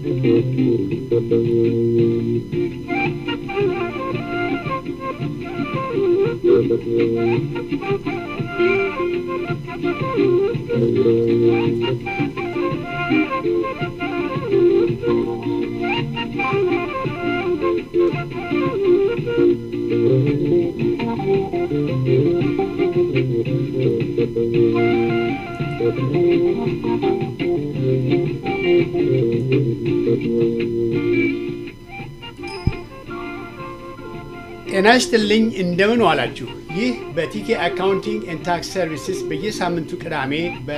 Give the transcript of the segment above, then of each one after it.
ጤና ይስጥልኝ እንደምን ዋላችሁ። ይህ በቲኬ አካውንቲንግ ኤንድ ታክስ ሰርቪስስ በየሳምንቱ ቅዳሜ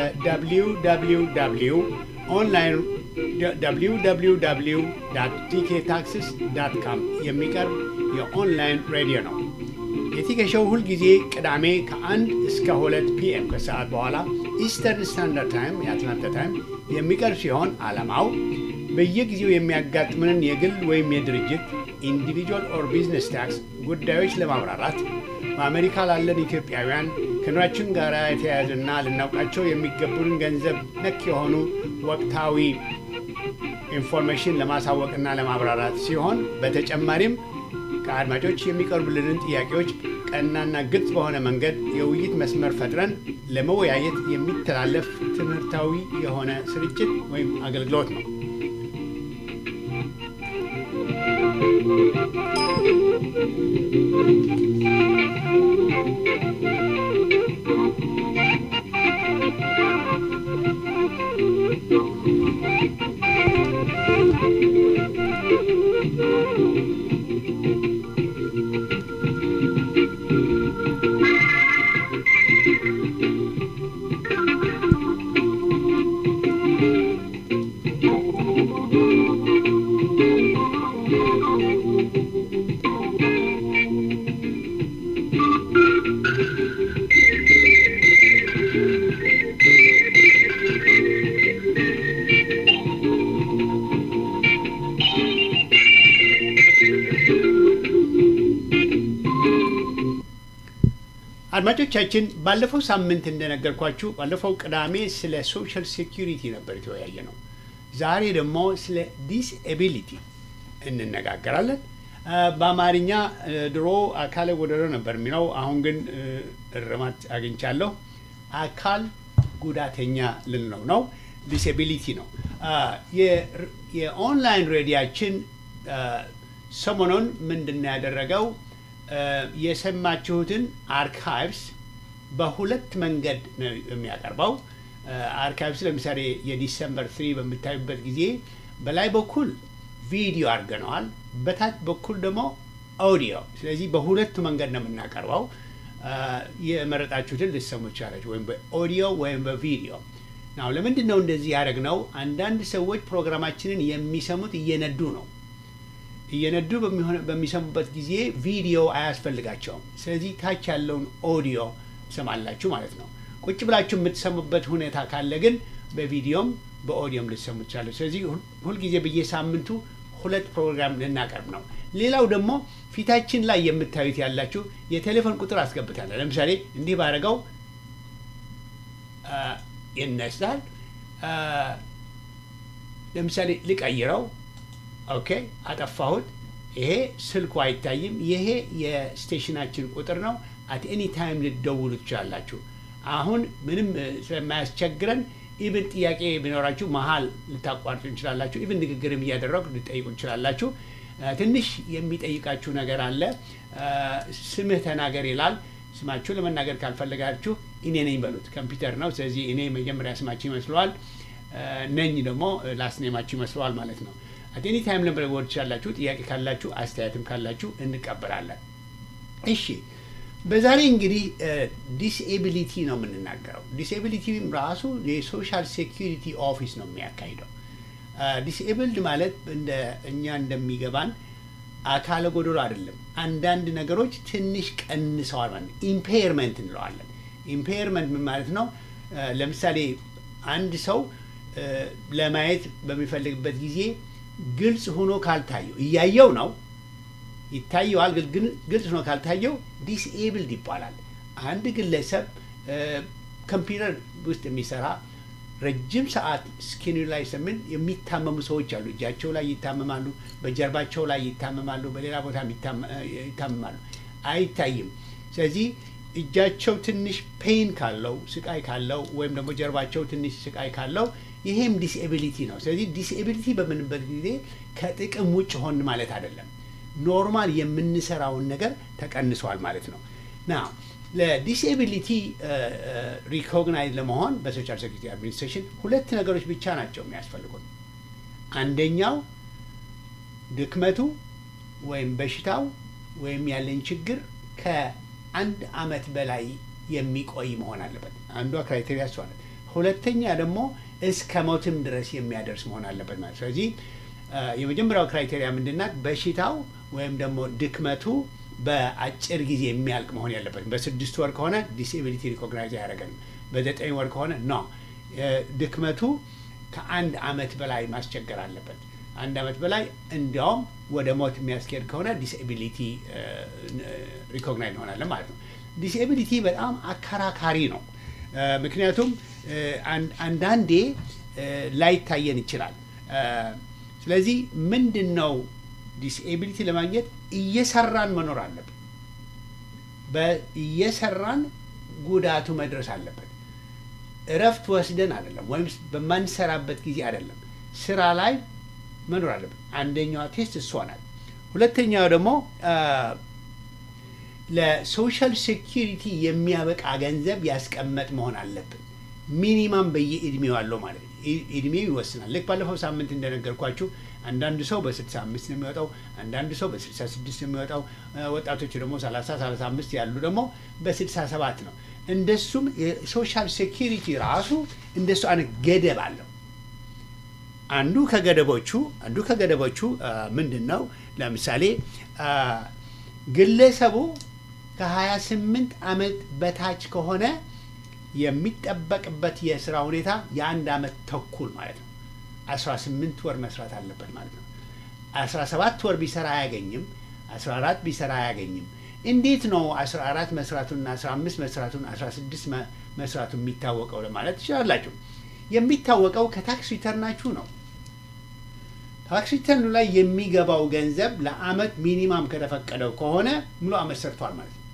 በwww ኦንላይን www ቲኬ ታክስስ ዳት ካም የሚቀርብ የኦንላይን ሬዲዮ ነው። የቲኬ ሾው ሁልጊዜ ቅዳሜ ከአንድ እስከ ሁለት ፒኤም ከሰዓት በኋላ ኢስተርን ስታንዳርድ ታይም የአትላንታ ታይም የሚቀርብ ሲሆን ዓላማው በየጊዜው የሚያጋጥመንን የግል ወይም የድርጅት ኢንዲቪጁዋል ኦር ቢዝነስ ታክስ ጉዳዮች ለማብራራት በአሜሪካ ላለን ኢትዮጵያውያን ከኑሯችን ጋር የተያያዘና ልናውቃቸው የሚገቡንን ገንዘብ ነክ የሆኑ ወቅታዊ ኢንፎርሜሽን ለማሳወቅና ለማብራራት ሲሆን በተጨማሪም ከአድማጮች የሚቀርቡልንን ጥያቄዎች ቀናና ግልጽ በሆነ መንገድ የውይይት መስመር ፈጥረን ለመወያየት የሚተላለፍ ትምህርታዊ የሆነ ስርጭት ወይም አገልግሎት ነው። አድማጮቻችን ባለፈው ሳምንት እንደነገርኳችሁ ባለፈው ቅዳሜ ስለ ሶሻል ሴኪሪቲ ነበር የተወያየ ነው። ዛሬ ደግሞ ስለ ዲስኤቢሊቲ እንነጋገራለን። በአማርኛ ድሮ አካለ ጎደሎ ነበር የሚለው፣ አሁን ግን እርማት አግኝቻለሁ። አካል ጉዳተኛ ልንለው ነው። ዲስኤቢሊቲ ነው። የኦንላይን ሬዲያችን ሰሞኑን ምንድን ነው ያደረገው? የሰማችሁትን አርካይቭስ በሁለት መንገድ ነው የሚያቀርበው። አርካይቭስ ለምሳሌ የዲሰምበር ትሪ በምታዩበት ጊዜ በላይ በኩል ቪዲዮ አድርገነዋል፣ በታች በኩል ደግሞ ኦዲዮ። ስለዚህ በሁለቱ መንገድ ነው የምናቀርበው። የመረጣችሁትን ልትሰሙ ይቻላችሁ፣ ወይም በኦዲዮ ወይም በቪዲዮ ናው። ለምንድን ነው እንደዚህ ያደረግነው? አንዳንድ ሰዎች ፕሮግራማችንን የሚሰሙት እየነዱ ነው እየነዱ በሚሰሙበት ጊዜ ቪዲዮ አያስፈልጋቸውም። ስለዚህ ታች ያለውን ኦዲዮ ትሰማላችሁ ማለት ነው። ቁጭ ብላችሁ የምትሰሙበት ሁኔታ ካለ ግን በቪዲዮም በኦዲዮም ልትሰሙ ትችላለች። ስለዚህ ሁልጊዜ በየሳምንቱ ሁለት ፕሮግራም ልናቀርብ ነው። ሌላው ደግሞ ፊታችን ላይ የምታዩት ያላችሁ የቴሌፎን ቁጥር አስገብታለሁ። ለምሳሌ እንዲህ ባደረገው ይነሳል። ለምሳሌ ልቀይረው ኦኬ አጠፋሁት። ይሄ ስልኩ አይታይም። ይሄ የስቴሽናችን ቁጥር ነው። አት ኤኒ ታይም ልትደውሉ ትችላላችሁ። አሁን ምንም ስለማያስቸግረን ኢብን ጥያቄ ቢኖራችሁ መሀል ልታቋርጡ እንችላላችሁ። ኢብን ንግግርም እያደረጉ ልጠይቁ እንችላላችሁ። ትንሽ የሚጠይቃችሁ ነገር አለ። ስምህ ተናገር ይላል። ስማችሁ ለመናገር ካልፈለጋችሁ እኔ ነኝ በሉት። ኮምፒውተር ነው። ስለዚህ እኔ መጀመሪያ ስማችሁ ይመስለዋል፣ ነኝ ደግሞ ላስኔማችሁ ይመስለዋል ማለት ነው። አቴኒ ታይም ለመደወል ትችላላችሁ። ጥያቄ ካላችሁ አስተያየትም ካላችሁ እንቀበላለን። እሺ በዛሬ እንግዲህ ዲስኤቢሊቲ ነው የምንናገረው። ዲስኤቢሊቲ ራሱ የሶሻል ሴኪሪቲ ኦፊስ ነው የሚያካሂደው። ዲስኤብልድ ማለት እንደ እኛ እንደሚገባን አካለ ጎደሎ አይደለም። አንዳንድ ነገሮች ትንሽ ቀንሰዋል ማለት ነው። ኢምፔርመንት እንለዋለን። ኢምፔርመንት ምን ማለት ነው? ለምሳሌ አንድ ሰው ለማየት በሚፈልግበት ጊዜ ግልጽ ሆኖ ካልታየው እያየው ነው ይታየዋል፣ ግን ግልጽ ሆኖ ካልታየው ዲስኤብልድ ይባላል። አንድ ግለሰብ ኮምፒውተር ውስጥ የሚሰራ ረጅም ሰዓት ስኪኑ ላይ ስምን የሚታመሙ ሰዎች አሉ። እጃቸው ላይ ይታመማሉ፣ በጀርባቸው ላይ ይታመማሉ፣ በሌላ ቦታ ይታመማሉ። አይታይም። ስለዚህ እጃቸው ትንሽ ፔን ካለው ስቃይ ካለው ወይም ደግሞ ጀርባቸው ትንሽ ስቃይ ካለው ይሄም ዲስኤቢሊቲ ነው። ስለዚህ ዲስኤቢሊቲ በምንበት ጊዜ ከጥቅም ውጭ ሆን ማለት አይደለም። ኖርማል የምንሰራውን ነገር ተቀንሷል ማለት ነው ና ለዲስኤቢሊቲ ሪኮግናይዝ ለመሆን በሶሻል ሴኩሪቲ አድሚኒስትሬሽን ሁለት ነገሮች ብቻ ናቸው የሚያስፈልጉት። አንደኛው ድክመቱ ወይም በሽታው ወይም ያለን ችግር ከአንድ አመት በላይ የሚቆይ መሆን አለበት። አንዷ ክራይቴሪያ እሷ ናት። ሁለተኛ ደግሞ እስከ ሞትም ድረስ የሚያደርስ መሆን አለበት ማለት ስለዚህ የመጀመሪያው ክራይቴሪያ ምንድናት? በሽታው ወይም ደግሞ ድክመቱ በአጭር ጊዜ የሚያልቅ መሆን ያለበት። በስድስት ወር ከሆነ ዲስኤቢሊቲ ሪኮግናይዝ አያደርገንም። በዘጠኝ ወር ከሆነ ኖ ድክመቱ ከአንድ አመት በላይ ማስቸገር አለበት። አንድ አመት በላይ እንዲያውም ወደ ሞት የሚያስኬድ ከሆነ ዲስኤቢሊቲ ሪኮግናይዝ እንሆናለን ማለት ነው። ዲስኤቢሊቲ በጣም አከራካሪ ነው። ምክንያቱም አንዳንዴ ላይታየን ይችላል። ስለዚህ ምንድን ነው ዲስኤቢሊቲ ለማግኘት እየሰራን መኖር አለብን። እየሰራን ጉዳቱ መድረስ አለበት። እረፍት ወስደን አይደለም፣ ወይም በማንሰራበት ጊዜ አይደለም። ስራ ላይ መኖር አለብን። አንደኛዋ ቴስት እሷ ናት። ሁለተኛው ደግሞ ለሶሻል ሴኪሪቲ የሚያበቃ ገንዘብ ያስቀመጥ መሆን አለብን። ሚኒማም በየእድሜው አለው ማለት ነው። እድሜው ይወስናል። ልክ ባለፈው ሳምንት እንደነገርኳችሁ አንዳንዱ ሰው በ65 ነው የሚወጣው፣ አንዳንዱ ሰው በ66 ነው የሚወጣው። ወጣቶቹ ደግሞ 30 35 ያሉ ደግሞ በ67 ነው። እንደሱም የሶሻል ሴኪሪቲ ራሱ እንደሱ አይነት ገደብ አለው። አንዱ ከገደቦቹ አንዱ ከገደቦቹ ምንድን ነው? ለምሳሌ ግለሰቡ ከ28 ዓመት በታች ከሆነ የሚጠበቅበት የስራ ሁኔታ የአንድ ዓመት ተኩል ማለት ነው። 18 ወር መስራት አለበት ማለት ነው። 17 ወር ቢሰራ አያገኝም። 14 ቢሰራ አያገኝም። እንዴት ነው 14 መስራቱና 15 መስራቱን 16 መስራቱ የሚታወቀው ለማለት ትችላላችሁ። የሚታወቀው ከታክስ ሪተርናችሁ ነው። ታክስ ሪተርኑ ላይ የሚገባው ገንዘብ ለአመት ሚኒማም ከተፈቀደው ከሆነ ሙሉ አመት ሰርቷል ማለት ነው።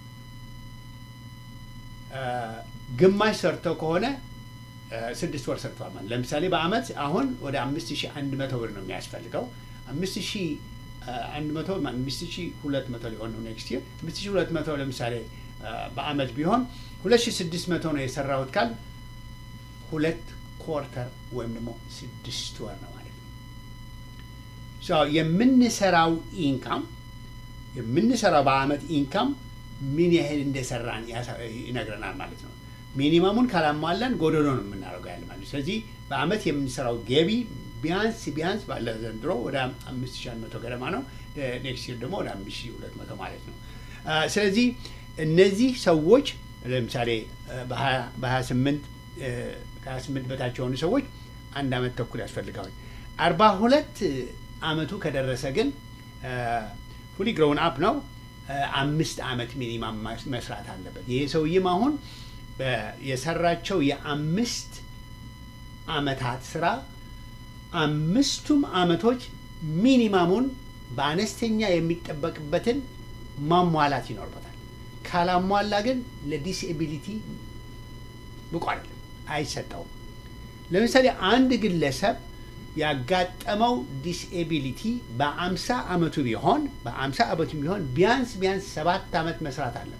ግማሽ ሰርተው ከሆነ ስድስት ወር ሰርቷል ማለት ለምሳሌ በአመት አሁን ወደ አምስት ሺህ አንድ መቶ ብር ነው የሚያስፈልገው። አምስት ሺህ አንድ መቶ አምስት ሺህ ሁለት መቶ ሊሆን ነው ኔክስት ይር። አምስት ሺህ ሁለት መቶ ለምሳሌ በአመት ቢሆን ሁለት ሺህ ስድስት መቶ ነው የሰራሁት ካል ሁለት ኮርተር ወይም ደግሞ ስድስት ወር ነው ማለት ነው። የምንሰራው ኢንካም የምንሰራው በአመት ኢንካም ምን ያህል እንደሰራን ይነግረናል ማለት ነው። ሚኒመሙን ካላሟላን ጎደሎ ነው የምናደርገው ያለ ማለት ስለዚህ በአመት የምንሰራው ገቢ ቢያንስ ቢያንስ ባለ ዘንድሮ ወደ አምስት ሺህ አንድ መቶ ገደማ ነው። ኔክስት ይር ደግሞ ወደ አምስት ሺህ ሁለት መቶ ማለት ነው። ስለዚህ እነዚህ ሰዎች ለምሳሌ በሀያ ስምንት ከሀያ ስምንት በታች የሆኑ ሰዎች አንድ አመት ተኩል ያስፈልገዋል። አርባ ሁለት አመቱ ከደረሰ ግን ፉሊ ግሮውን አፕ ነው። አምስት አመት ሚኒማም መስራት አለበት። ይሄ ሰውዬም አሁን የሰራቸው የአምስት አመታት ስራ አምስቱም አመቶች ሚኒማሙን በአነስተኛ የሚጠበቅበትን ማሟላት ይኖርበታል። ካላሟላ ግን ለዲስኤቢሊቲ ብቁ አይደለም፣ አይሰጠውም። ለምሳሌ አንድ ግለሰብ ያጋጠመው ዲስኤቢሊቲ በአምሳ አመቱ ቢሆን በአምሳ አመቱ ቢሆን ቢያንስ ቢያንስ ሰባት አመት መስራት አለበት።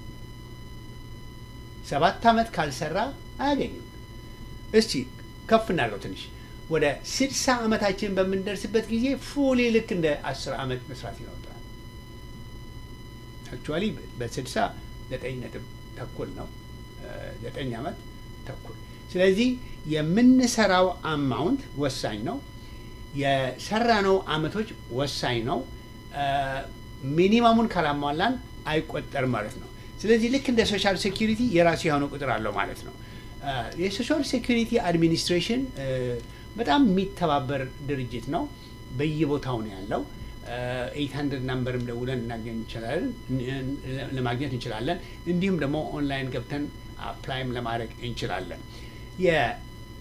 ሰባት አመት ካልሰራ አያገኝም። እስቲ ከፍ እናድርገው ትንሽ ወደ ስድሳ አመታችን በምንደርስበት ጊዜ ፉሊ ልክ እንደ አስር አመት መስራት ይኖርብናል። አክቹዋሊ በስድሳ ዘጠኝ ነጥብ ተኩል ነው ዘጠኝ አመት ተኩል ስለዚህ የምንሰራው አማውንት ወሳኝ ነው። የሰራነው አመቶች ወሳኝ ነው። ሚኒማሙን ካላሟላን አይቆጠርም ማለት ነው። ስለዚህ ልክ እንደ ሶሻል ሴኪሪቲ የራሱ የሆነ ቁጥር አለው ማለት ነው። የሶሻል ሴኪሪቲ አድሚኒስትሬሽን በጣም የሚተባበር ድርጅት ነው። በየቦታው ነው ያለው። ኤይት ሀንድርድ ናምበርም ደውለን እናገኝ እንችላለን ለማግኘት እንችላለን። እንዲሁም ደግሞ ኦንላይን ገብተን አፕላይም ለማድረግ እንችላለን።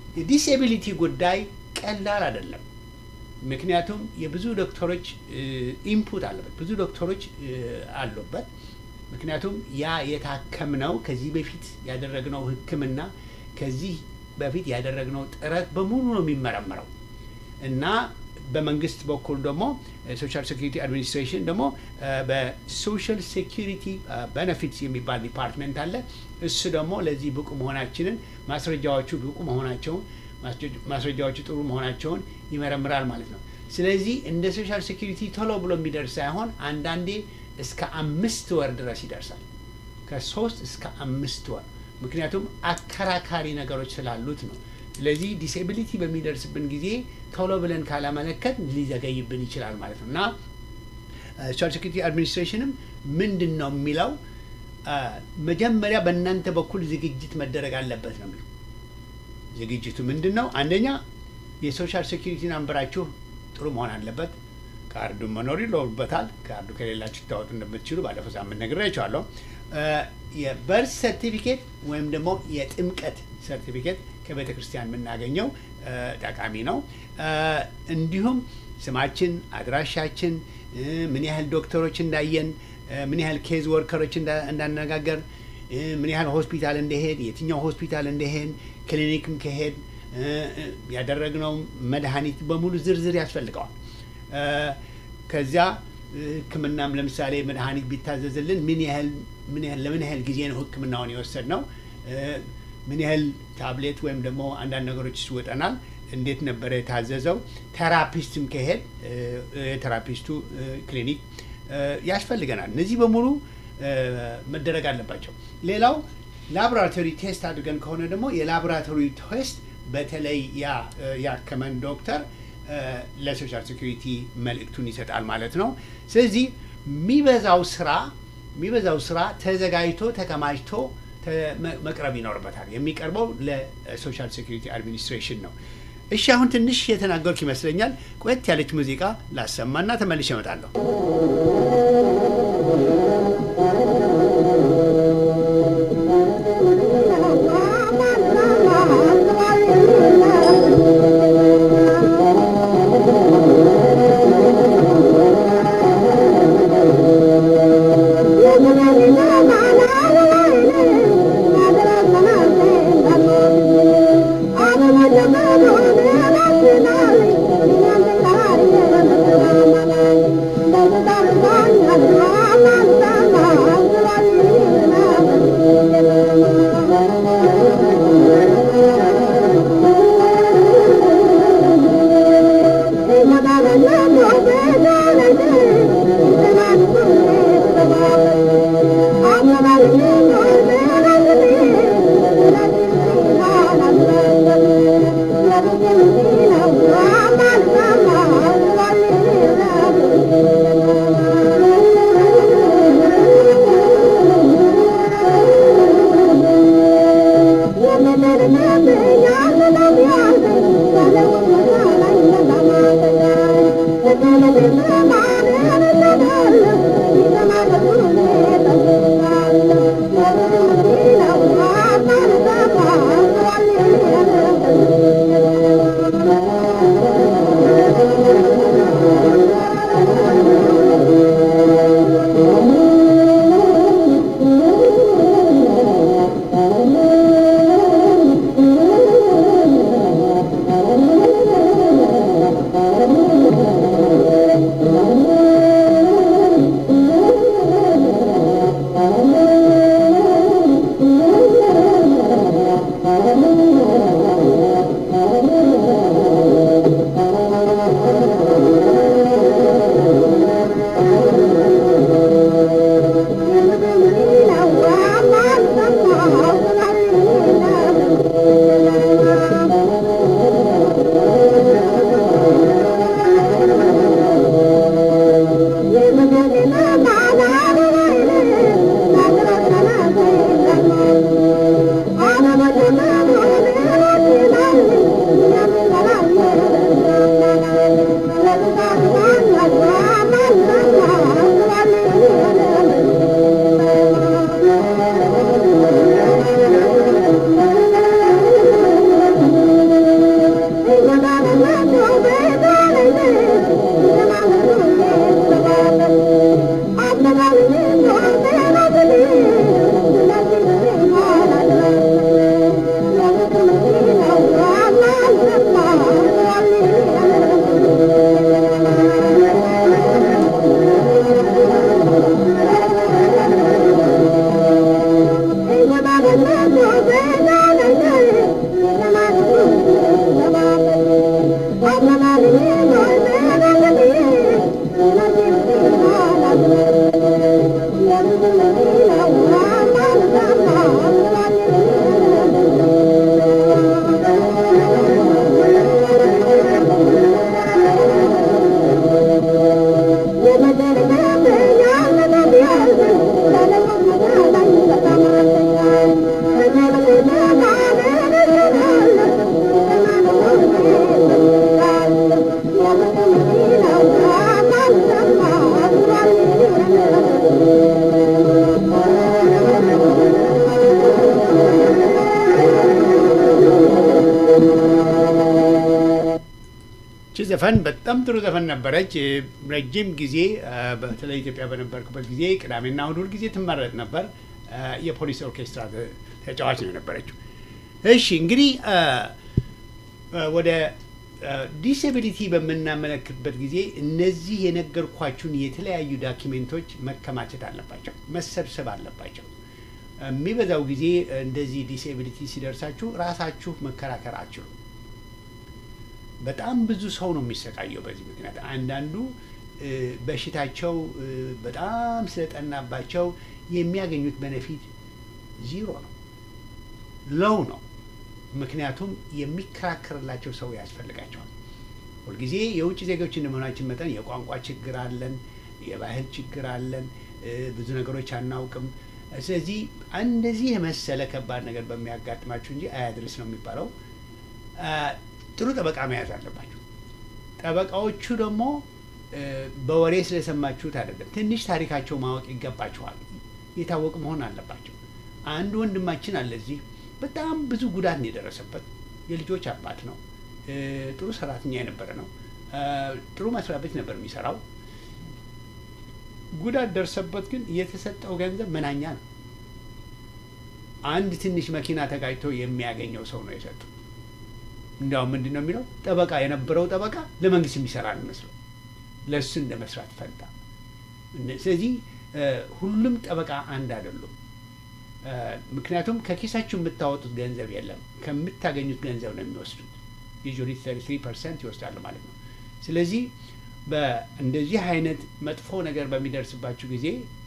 የዲስኤቢሊቲ ጉዳይ ቀላል አይደለም። ምክንያቱም የብዙ ዶክተሮች ኢንፑት አለበት፣ ብዙ ዶክተሮች አሉበት። ምክንያቱም ያ የታከምነው ከዚህ በፊት ያደረግነው ሕክምና ከዚህ በፊት ያደረግነው ጥረት በሙሉ ነው የሚመረመረው እና በመንግስት በኩል ደግሞ ሶሻል ሴኩሪቲ አድሚኒስትሬሽን ደግሞ በሶሻል ሴኩሪቲ ቤኔፊትስ የሚባል ዲፓርትመንት አለ። እሱ ደግሞ ለዚህ ብቁ መሆናችንን ማስረጃዎቹ ብቁ መሆናቸውን ማስረጃዎቹ ጥሩ መሆናቸውን ይመረምራል ማለት ነው። ስለዚህ እንደ ሶሻል ሴኩሪቲ ቶሎ ብሎ የሚደርስ ሳይሆን አንዳንዴ እስከ አምስት ወር ድረስ ይደርሳል። ከሶስት እስከ አምስት ወር ምክንያቱም አከራካሪ ነገሮች ስላሉት ነው። ስለዚህ ዲስኤቢሊቲ በሚደርስብን ጊዜ ቶሎ ብለን ካላመለከት ሊዘገይብን ይችላል ማለት ነው እና ሶሻል ሴኩሪቲ አድሚኒስትሬሽንም ምንድን ነው የሚለው መጀመሪያ በእናንተ በኩል ዝግጅት መደረግ አለበት ነው የሚለው። ዝግጅቱ ምንድን ነው? አንደኛ የሶሻል ሴኩሪቲ ናምበራችሁ ጥሩ መሆን አለበት። ካርዱ መኖር ይኖርበታል። ካርዱ ከሌላችሁ ታወጡ እንደምትችሉ ባለፈው ሳምንት ነግሬያችኋለሁ። የበርት ሰርቲፊኬት ወይም ደግሞ የጥምቀት ሰርቲፊኬት ከቤተ ክርስቲያን የምናገኘው ጠቃሚ ነው። እንዲሁም ስማችን፣ አድራሻችን፣ ምን ያህል ዶክተሮች እንዳየን፣ ምን ያህል ኬዝ ወርከሮች እንዳነጋገር፣ ምን ያህል ሆስፒታል እንደሄድ፣ የትኛው ሆስፒታል እንደሄድ፣ ክሊኒክም ከሄድ ያደረግነው መድኃኒት በሙሉ ዝርዝር ያስፈልገዋል። ከዚያ ሕክምናም ለምሳሌ መድኃኒት ቢታዘዝልን ምን ያህል ምን ያህል ለምን ያህል ጊዜ ነው ሕክምናውን የወሰድ ነው ምን ያህል ታብሌት ወይም ደግሞ አንዳንድ ነገሮች ይወጠናል። እንዴት ነበረ የታዘዘው? ቴራፒስትም ከሄድ የቴራፒስቱ ክሊኒክ ያስፈልገናል። እነዚህ በሙሉ መደረግ አለባቸው። ሌላው ላቦራቶሪ ቴስት አድርገን ከሆነ ደግሞ የላቦራቶሪ ቴስት በተለይ ያ ያከመን ዶክተር ለሶሻል ሴኩሪቲ መልእክቱን ይሰጣል ማለት ነው። ስለዚህ የሚበዛው ስራ የሚበዛው ስራ ተዘጋጅቶ ተከማችቶ መቅረብ ይኖርበታል። የሚቀርበው ለሶሻል ሴኩሪቲ አድሚኒስትሬሽን ነው። እሺ አሁን ትንሽ የተናገርኩ ይመስለኛል። ቆየት ያለች ሙዚቃ ላሰማና ተመልሼ እመጣለሁ። Thank you. ዘፈን በጣም ጥሩ ዘፈን ነበረች። ረጅም ጊዜ በተለይ ኢትዮጵያ በነበርኩበት ጊዜ ቅዳሜና እሑድ ሁል ጊዜ ትመረጥ ነበር። የፖሊስ ኦርኬስትራ ተጫዋች ነው የነበረችው። እሺ እንግዲህ ወደ ዲስኤቢሊቲ በምናመለክትበት ጊዜ እነዚህ የነገርኳችሁን የተለያዩ ዳኪሜንቶች መከማቸት አለባቸው፣ መሰብሰብ አለባቸው። የሚበዛው ጊዜ እንደዚህ ዲስኤቢሊቲ ሲደርሳችሁ ራሳችሁ መከራከር አችሉ። በጣም ብዙ ሰው ነው የሚሰቃየው በዚህ ምክንያት። አንዳንዱ በሽታቸው በጣም ስለጠናባቸው የሚያገኙት በነፊት ዚሮ ነው፣ ለው ነው። ምክንያቱም የሚከራከርላቸው ሰው ያስፈልጋቸዋል። ሁልጊዜ የውጭ ዜጎች እንደመሆናችን መጠን የቋንቋ ችግር አለን፣ የባህል ችግር አለን፣ ብዙ ነገሮች አናውቅም። ስለዚህ እንደዚህ የመሰለ ከባድ ነገር በሚያጋጥማችሁ እንጂ አያድርስ ነው የሚባለው። ጥሩ ጠበቃ መያዝ አለባችሁ። ጠበቃዎቹ ደግሞ በወሬ ስለሰማችሁት አይደለም፣ ትንሽ ታሪካቸው ማወቅ ይገባችኋል። የታወቅ መሆን አለባቸው። አንድ ወንድማችን አለ እዚህ በጣም ብዙ ጉዳት ነው የደረሰበት። የልጆች አባት ነው። ጥሩ ሰራተኛ የነበረ ነው። ጥሩ መስሪያ ቤት ነበር የሚሰራው። ጉዳት ደርሰበት፣ ግን የተሰጠው ገንዘብ መናኛ ነው። አንድ ትንሽ መኪና ተጋጭቶ የሚያገኘው ሰው ነው የሰጡ። እንዲያውም ምንድን ነው የሚለው ጠበቃ የነበረው ጠበቃ ለመንግስት የሚሰራ ነው ይመስለው ለእሱ እንደ መስራት ፈንታ። ስለዚህ ሁሉም ጠበቃ አንድ አይደሉም። ምክንያቱም ከኪሳችሁ የምታወጡት ገንዘብ የለም፣ ከምታገኙት ገንዘብ ነው የሚወስዱት። ዩዥዋሊ ሰርቲ ትሪ ፐርሰንት ይወስዳሉ ማለት ነው። ስለዚህ በእንደዚህ አይነት መጥፎ ነገር በሚደርስባችሁ ጊዜ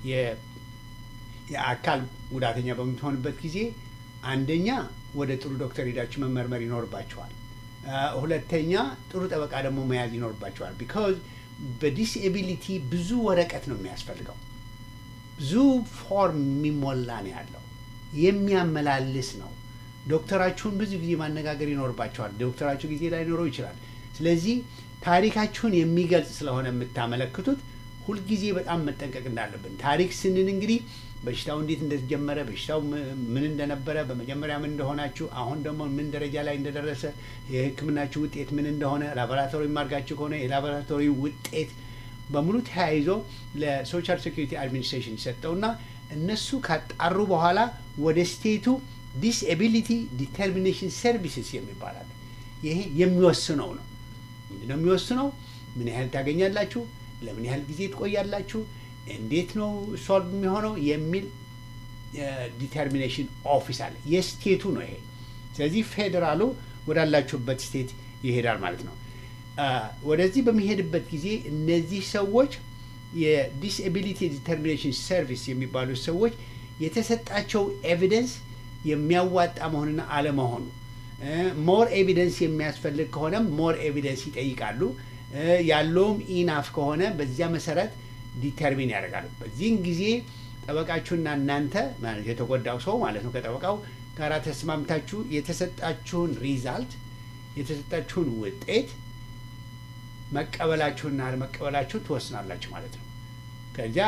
የአካል ጉዳተኛ በምትሆንበት ጊዜ አንደኛ ወደ ጥሩ ዶክተር ሄዳችሁ መመርመር ይኖርባችኋል። ሁለተኛ ጥሩ ጠበቃ ደግሞ መያዝ ይኖርባችኋል። ቢካዝ በዲስኤቢሊቲ ብዙ ወረቀት ነው የሚያስፈልገው። ብዙ ፎርም የሚሞላ ነው ያለው። የሚያመላልስ ነው። ዶክተራችሁን ብዙ ጊዜ ማነጋገር ይኖርባቸዋል። ዶክተራችሁ ጊዜ ላይኖረው ይችላል። ስለዚህ ታሪካችሁን የሚገልጽ ስለሆነ የምታመለክቱት ሁልጊዜ በጣም መጠንቀቅ እንዳለብን። ታሪክ ስንል እንግዲህ በሽታው እንዴት እንደተጀመረ፣ በሽታው ምን እንደነበረ፣ በመጀመሪያ ምን እንደሆናችሁ፣ አሁን ደግሞ ምን ደረጃ ላይ እንደደረሰ፣ የሕክምናችሁ ውጤት ምን እንደሆነ፣ ላቦራቶሪ ማርጋችሁ ከሆነ የላቦራቶሪ ውጤት በሙሉ ተያይዞ ለሶሻል ሴኩሪቲ አድሚኒስትሬሽን ይሰጠውና እነሱ ካጣሩ በኋላ ወደ ስቴቱ ዲስኤቢሊቲ ዲተርሚኔሽን ሰርቪስስ የሚባላል ይሄ የሚወስነው ነው። ምንድነው የሚወስነው? ምን ያህል ታገኛላችሁ፣ ለምን ያህል ጊዜ ትቆያላችሁ፣ እንዴት ነው ሶልቭ የሚሆነው የሚል ዲተርሚኔሽን ኦፊስ አለ። የስቴቱ ነው ይሄ። ስለዚህ ፌዴራሉ ወዳላችሁበት ስቴት ይሄዳል ማለት ነው። ወደዚህ በሚሄድበት ጊዜ እነዚህ ሰዎች የዲስኤቢሊቲ ዲተርሚኔሽን ሰርቪስ የሚባሉት ሰዎች የተሰጣቸው ኤቪደንስ የሚያዋጣ መሆንና አለመሆኑ ሞር ኤቪደንስ የሚያስፈልግ ከሆነም ሞር ኤቪደንስ ይጠይቃሉ። ያለውም ኢናፍ ከሆነ በዚያ መሰረት ዲተርሚን ያደርጋሉ። በዚህን ጊዜ ጠበቃችሁና እናንተ የተጎዳው ሰው ማለት ነው ከጠበቃው ጋር ተስማምታችሁ የተሰጣችሁን ሪዛልት የተሰጣችሁን ውጤት መቀበላችሁና አለመቀበላችሁ ትወስናላችሁ ማለት ነው። ከዚያ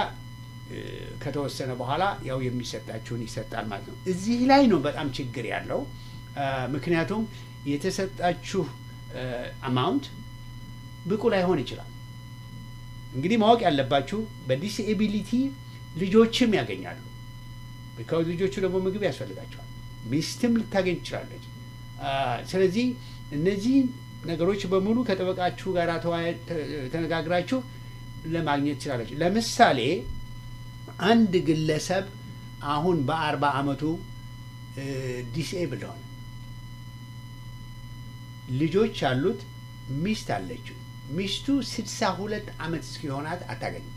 ከተወሰነ በኋላ ያው የሚሰጣችሁን ይሰጣል ማለት ነው። እዚህ ላይ ነው በጣም ችግር ያለው። ምክንያቱም የተሰጣችሁ አማውንት ብቁ ላይሆን ይችላል። እንግዲህ ማወቅ ያለባችሁ በዲስኤቢሊቲ ልጆችም ያገኛሉ። ቢካውዝ ልጆቹ ደግሞ ምግብ ያስፈልጋቸዋል። ሚስትም ልታገኝ ትችላለች። ስለዚህ እነዚህ ነገሮች በሙሉ ከጠበቃችሁ ጋር ተነጋግራችሁ ለማግኘት ትችላለች። ለምሳሌ አንድ ግለሰብ አሁን በአርባ ዓመቱ ዲስኤብል ሆነ፣ ልጆች አሉት፣ ሚስት አለችው። ሚስቱ ስድሳ ሁለት ዓመት እስኪሆናት አታገኝም።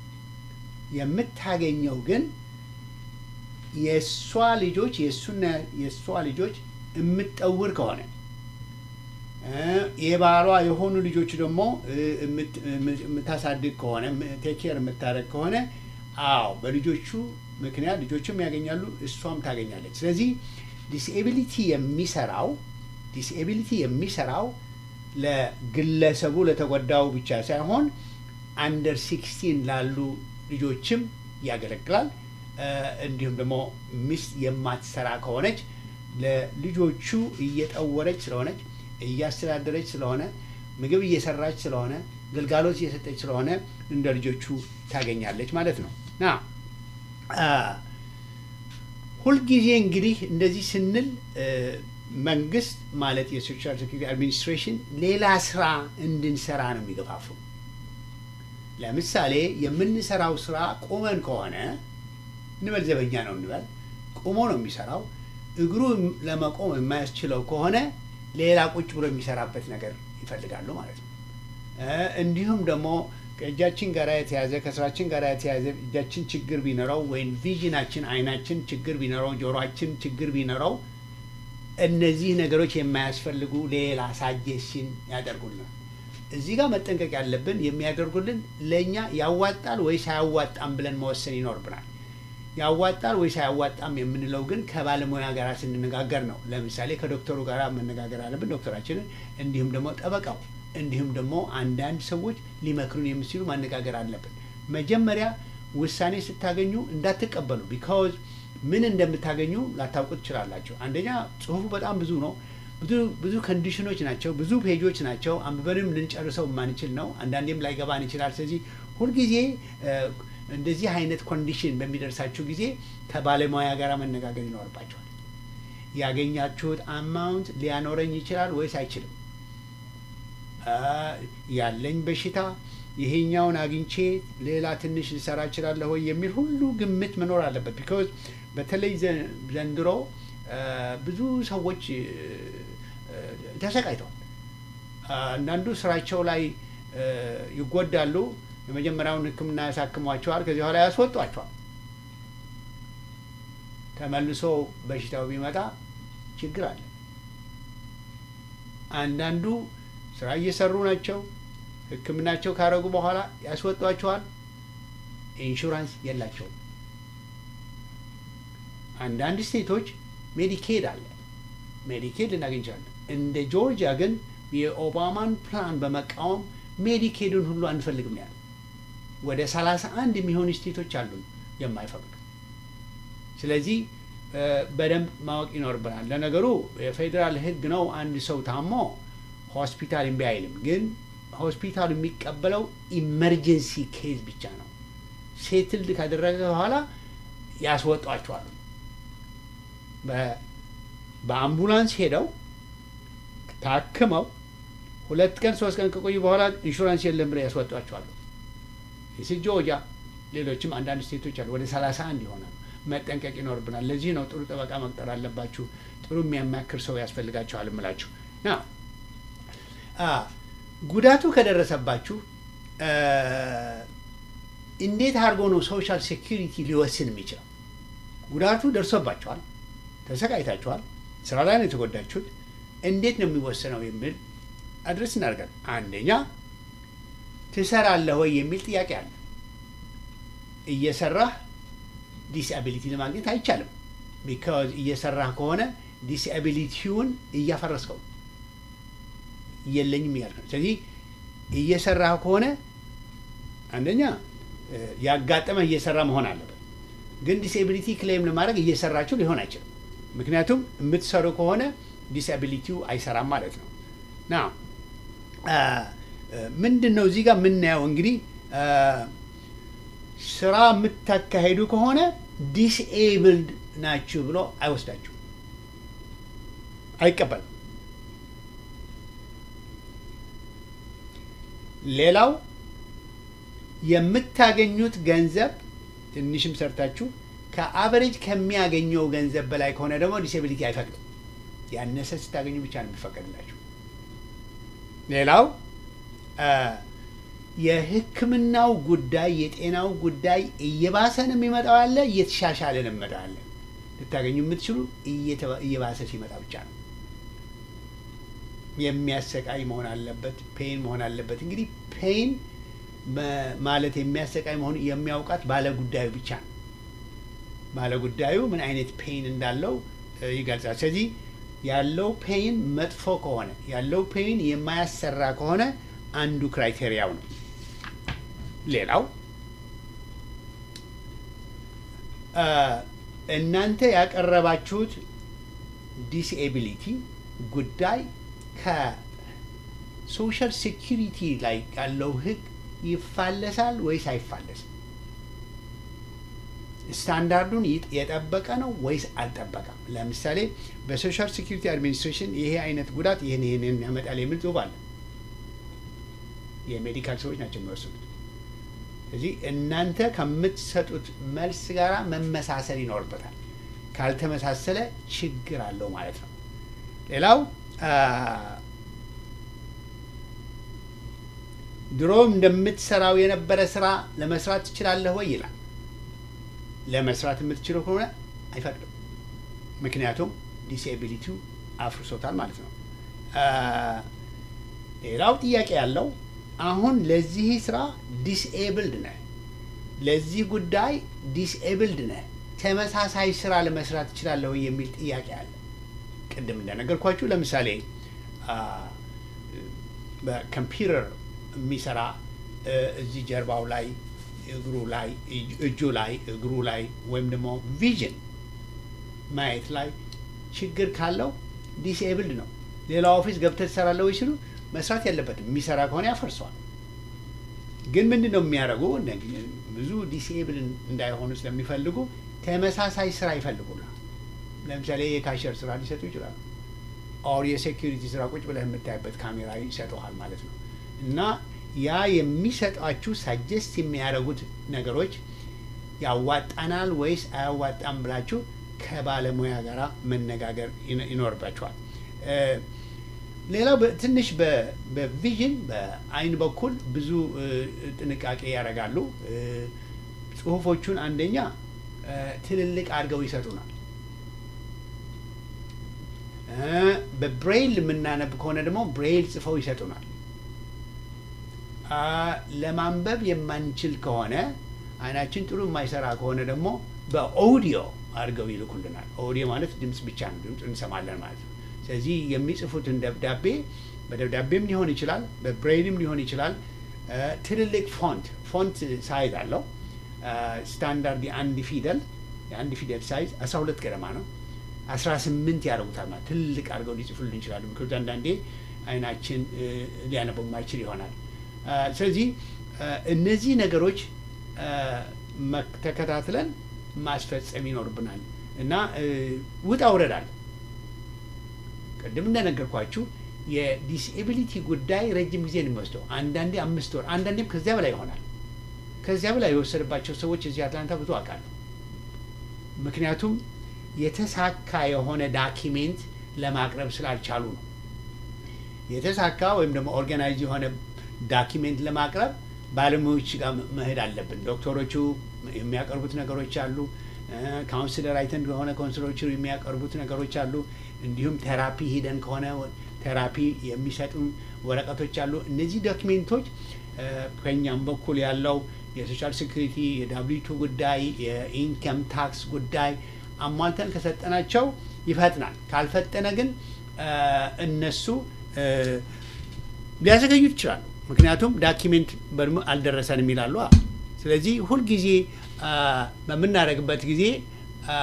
የምታገኘው ግን የእሷ ልጆች የእሱና የእሷ ልጆች የምትጠውር ከሆነ የባሏ የሆኑ ልጆች ደግሞ የምታሳድግ ከሆነ ቴኬር የምታደርግ ከሆነ አዎ በልጆቹ ምክንያት ልጆችም ያገኛሉ፣ እሷም ታገኛለች። ስለዚህ ዲስኤቢሊቲ የሚሰራው ዲስኤቢሊቲ የሚሰራው ለግለሰቡ ለተጎዳው ብቻ ሳይሆን አንደር ሲክስቲን ላሉ ልጆችም ያገለግላል። እንዲሁም ደግሞ ሚስት የማትሰራ ከሆነች ለልጆቹ እየጠወረች ስለሆነች እያስተዳደረች ስለሆነ ምግብ እየሰራች ስለሆነ ግልጋሎት እየሰጠች ስለሆነ እንደ ልጆቹ ታገኛለች ማለት ነው ና ሁልጊዜ እንግዲህ እንደዚህ ስንል መንግስት ማለት የሶሻል ሴኩሪቲ አድሚኒስትሬሽን ሌላ ስራ እንድንሰራ ነው የሚገፋፉ። ለምሳሌ የምንሰራው ስራ ቁመን ከሆነ እንበል ዘበኛ ነው እንበል፣ ቁሞ ነው የሚሰራው። እግሩ ለመቆም የማያስችለው ከሆነ ሌላ ቁጭ ብሎ የሚሰራበት ነገር ይፈልጋሉ ማለት ነው። እንዲሁም ደግሞ ከእጃችን ጋር የተያዘ ከስራችን ጋር የተያዘ እጃችን ችግር ቢኖረው ወይም ቪዥናችን አይናችን ችግር ቢኖረው ጆሮችን ችግር ቢኖረው እነዚህ ነገሮች የማያስፈልጉ ሌላ ሳጀሽን ያደርጉልናል። እዚህ ጋር መጠንቀቅ ያለብን የሚያደርጉልን ለእኛ ያዋጣል ወይስ አያዋጣም ብለን መወሰን ይኖርብናል። ያዋጣል ወይስ አያዋጣም የምንለው ግን ከባለሙያ ጋር ስንነጋገር ነው። ለምሳሌ ከዶክተሩ ጋር መነጋገር አለብን፣ ዶክተራችንን፣ እንዲሁም ደግሞ ጠበቃው፣ እንዲሁም ደግሞ አንዳንድ ሰዎች ሊመክሩን የሚችሉ ማነጋገር አለብን። መጀመሪያ ውሳኔ ስታገኙ እንዳትቀበሉ ቢካዝ ምን እንደምታገኙ ላታውቁ ትችላላችሁ። አንደኛ ጽሁፉ በጣም ብዙ ነው። ብዙ ብዙ ኮንዲሽኖች ናቸው፣ ብዙ ፔጆች ናቸው። አንብበንም ልንጨርሰው የማንችል ነው። አንዳንዴም ላይገባን ይችላል። ስለዚህ ሁልጊዜ እንደዚህ አይነት ኮንዲሽን በሚደርሳችሁ ጊዜ ከባለሙያ ጋር መነጋገር ይኖርባቸዋል። ያገኛችሁት አማውንት ሊያኖረኝ ይችላል ወይስ አይችልም? ያለኝ በሽታ ይሄኛውን አግኝቼ ሌላ ትንሽ ልሰራ እችላለሁ ወይ የሚል ሁሉ ግምት መኖር አለበት። ቢካዝ በተለይ ዘንድሮ ብዙ ሰዎች ተሰቃይተዋል። አንዳንዱ ስራቸው ላይ ይጎዳሉ። የመጀመሪያውን ሕክምና ያሳክሟቸዋል። ከዚህ በኋላ ያስወጧቸዋል። ተመልሶ በሽታው ቢመጣ ችግር አለ። አንዳንዱ ስራ እየሰሩ ናቸው። ሕክምናቸው ካረጉ በኋላ ያስወጧቸዋል። ኢንሹራንስ የላቸውም። አንዳንድ ስቴቶች ሜዲኬድ አለ። ሜዲኬድ ልናገኝ እንችላለን። እንደ ጆርጂያ ግን የኦባማን ፕላን በመቃወም ሜዲኬዱን ሁሉ አንፈልግም ያለ ወደ ሰላሳ አንድ የሚሆኑ ስቴቶች አሉ የማይፈቅዱ። ስለዚህ በደንብ ማወቅ ይኖርብናል። ለነገሩ የፌዴራል ሕግ ነው። አንድ ሰው ታሞ ሆስፒታል እምቢ አይልም። ግን ሆስፒታሉ የሚቀበለው ኢመርጀንሲ ኬዝ ብቻ ነው። ሴትልድ ካደረገ በኋላ ያስወጧቸዋል። በአምቡላንስ ሄደው ታክመው ሁለት ቀን ሶስት ቀን ከቆዩ በኋላ ኢንሹራንስ የለም ብለው ያስወጧቸዋል። ጆርጂያ፣ ሌሎችም አንዳንድ ስቴቶች አሉ። ወደ ሰላሳ አንድ ይሆናሉ። መጠንቀቅ ይኖርብናል። ለዚህ ነው ጥሩ ጠበቃ መቅጠር አለባችሁ። ጥሩ የሚያማክር ሰው ያስፈልጋችኋል እምላችሁ ና ጉዳቱ ከደረሰባችሁ እንዴት አድርጎ ነው ሶሻል ሴኪሪቲ ሊወስን የሚችለው? ጉዳቱ ደርሶባችኋል፣ ተሰቃይታችኋል፣ ስራ ላይ ነው የተጎዳችሁት። እንዴት ነው የሚወሰነው የሚል አድረስ እናደርጋለን። አንደኛ ትሰራለህ ወይ የሚል ጥያቄ አለ። እየሰራህ ዲስአቢሊቲ ለማግኘት አይቻልም። ቢካዝ እየሰራህ ከሆነ ዲስአቢሊቲውን እያፈረስከው የለኝም እያልክ ነው። ስለዚህ እየሰራህ ከሆነ አንደኛ ያጋጠመህ እየሰራ መሆን አለበት። ግን ዲስኤቢሊቲ ክሌም ለማድረግ እየሰራችሁ ሊሆን አይችልም። ምክንያቱም የምትሰሩ ከሆነ ዲስአቢሊቲው አይሰራም ማለት ነው። ና ምንድን ነው እዚህ ጋር የምናየው እንግዲህ ስራ የምታካሄዱ ከሆነ ዲስኤብልድ ናችሁ ብሎ አይወስዳችሁ፣ አይቀበልም። ሌላው የምታገኙት ገንዘብ ትንሽም ሰርታችሁ ከአቨሬጅ ከሚያገኘው ገንዘብ በላይ ከሆነ ደግሞ ዲስኤቢሊቲ አይፈቅድም። ያነሰ ስታገኙ ብቻ ነው የሚፈቀድላችሁ። ሌላው የሕክምናው ጉዳይ የጤናው ጉዳይ እየባሰ ነው የሚመጣው አለ፣ እየተሻሻለ ነው የሚመጣው አለ። ልታገኙ የምትችሉ እየባሰ ሲመጣ ብቻ ነው። የሚያሰቃይ መሆን አለበት፣ ፔን መሆን አለበት። እንግዲህ ፔን ማለት የሚያሰቃይ መሆኑ የሚያውቃት ባለጉዳዩ ብቻ ነው። ባለጉዳዩ ምን አይነት ፔን እንዳለው ይገልጻል። ስለዚህ ያለው ፔን መጥፎ ከሆነ ያለው ፔን የማያሰራ ከሆነ አንዱ ክራይቴሪያው ነው። ሌላው እናንተ ያቀረባችሁት ዲስኤቢሊቲ ጉዳይ ሶሻል ሴኪሪቲ ላይ ያለው ህግ ይፋለሳል ወይስ አይፋለስም? ስታንዳርዱን ይጥ- የጠበቀ ነው ወይስ አልጠበቀም? ለምሳሌ በሶሻል ሴኪሪቲ አድሚኒስትሬሽን ይሄ አይነት ጉዳት ይህን ይህንን ያመጣል የሚል ጽሁፍ አለ። የሜዲካል ሰዎች ናቸው የሚወስኑት። ስለዚህ እናንተ ከምትሰጡት መልስ ጋር መመሳሰል ይኖርበታል። ካልተመሳሰለ ችግር አለው ማለት ነው። ሌላው አ፣ ድሮም እንደምትሰራው የነበረ ስራ ለመስራት ትችላለህ ወይ ይላል። ለመስራት የምትችለው ከሆነ አይፈቅድም። ምክንያቱም ዲስኤቢሊቲው አፍርሶታል ማለት ነው። አ፣ ሌላው ጥያቄ ያለው አሁን ለዚህ ስራ ዲስኤብልድ ነህ፣ ለዚህ ጉዳይ ዲስኤብልድ ነህ፣ ተመሳሳይ ስራ ለመስራት ትችላለህ ወይ የሚል ጥያቄ አለ። ቅድም እንደነገርኳችሁ ለምሳሌ አ፣ በኮምፒውተር የሚሰራ እ፣ እዚህ ጀርባው ላይ እግሩ ላይ እጅ- እጁ ላይ እግሩ ላይ ወይም ደግሞ ቪዥን ማየት ላይ ችግር ካለው ዲስኤብልድ ነው። ሌላ ኦፊስ ገብተህ ትሰራለህ ወይ ሲሉ መስራት ያለበትም የሚሰራ ከሆነ ያፈርሰዋል። ግን ምንድን ነው የሚያደርጉ እነዚህ ብዙ ዲስኤብል እንዳይሆኑ ስለሚፈልጉ ተመሳሳይ ስራ ይፈልጉናል። ለምሳሌ የካሸር ስራ ሊሰጡ ይችላሉ። ኦር የሴኪሪቲ ስራ ቁጭ ብለህ የምታይበት ካሜራ ይሰጠሃል ማለት ነው። እና ያ የሚሰጧችሁ ሳጀስት የሚያደርጉት ነገሮች ያዋጣናል ወይስ አያዋጣም ብላችሁ ከባለሙያ ጋር መነጋገር ይኖ- ይኖርባችኋል። እ፣ ሌላው በ- ትንሽ በ- በቪዥን በአይን በኩል ብዙ እ፣ ጥንቃቄ ያደርጋሉ። እ፣ ጽሁፎቹን አንደኛ እ፣ ትልልቅ አድርገው ይሰጡናል። እ፣ በብሬይል የምናነብ ከሆነ ደግሞ ብሬይል ጽፈው ይሰጡናል። አ፣ ለማንበብ የማንችል ከሆነ አይናችን ጥሩ የማይሰራ ከሆነ ደግሞ በኦዲዮ አድርገው ይልኩልናል። ኦዲዮ ማለት ድምፅ ብቻ ነው፣ ድምፅ እንሰማለን ማለት ነው። ስለዚህ የሚጽፉትን ደብዳቤ በደብዳቤም ሊሆን ይችላል፣ በብሬይልም ሊሆን ይችላል። አ፣ ትልልቅ ፎንት ፎንት ሳይዝ አለው። አ፣ ስታንዳርድ የአንድ ፊደል የአንድ ፊደል ሳይዝ 12 ገደማ ነው። 18 ያደርጉታል ማለት ትልቅ አድርገው ሊጽፉልን ይችላሉ። ምክንያቱ አንዳንዴ አይናችን እ፣ ሊያነበው የማይችል ይሆናል። አ፣ ስለዚህ አ፣ እነዚህ ነገሮች አ፣ መክ- ተከታትለን ማስፈጸም ይኖርብናል እና እ፣ ውጣ ውረድ አለ። ቅድም እንደነገርኳችሁ የዲስኤቢሊቲ ጉዳይ ረጅም ጊዜ ነው የሚወስደው። አንዳንዴ አምስት ወር፣ አንዳንዴም ከዚያ በላይ ይሆናል። ከዚያ በላይ የወሰደባቸው ሰዎች እዚህ አትላንታ ብዙ አውቃለሁ። ምክንያቱም የተሳካ የሆነ ዳኪሜንት ለማቅረብ ስላልቻሉ ነው። የተሳካ ወይም ደግሞ ኦርጋናይዝ የሆነ ዳኪሜንት ለማቅረብ ባለሙያዎች ጋር መሄድ አለብን። ዶክተሮቹ የሚያቀርቡት ነገሮች አሉ። ካውንስለር አይተን ከሆነ ካውንስለሮቹ የሚያቀርቡት ነገሮች አሉ። እንዲሁም ቴራፒ ሂደን ከሆነ ቴራፒ የሚሰጡን ወረቀቶች አሉ። እነዚህ ዶክሜንቶች እ፣ ከኛም በኩል ያለው የሶሻል ሴኩሪቲ የዳብሊቱ ጉዳይ የኢንከም ታክስ ጉዳይ አሟልተን ከሰጠናቸው ይፈጥናል። ካልፈጠነ ግን እ፣ እነሱ እ፣ ሊያዘገዩት ይችላሉ። ምክንያቱም ዳኪሜንት በድሞ አልደረሰንም ይላሉ። አ። ስለዚህ ሁልጊዜ አ፣ በምናደርግበት ጊዜ አ፣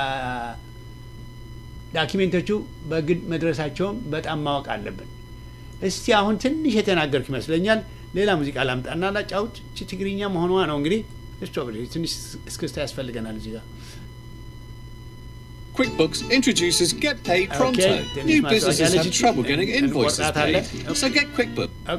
ዳኪሜንቶቹ በግድ መድረሳቸውን በጣም ማወቅ አለብን። እስቲ አሁን ትንሽ የተናገርኩ ይመስለኛል። ሌላ ሙዚቃ ላምጣና ላጫውት። እቺ ትግርኛ መሆኗ ነው እንግዲህ እስቶ ትንሽ እስክስታ ያስፈልገናል እዚህ ጋር QuickBooks introduces Get Paid Okay, Pronto. then New it's my businesses have strategy. trouble getting And- and invoices what that paid, is- so get QuickBooks. አ፣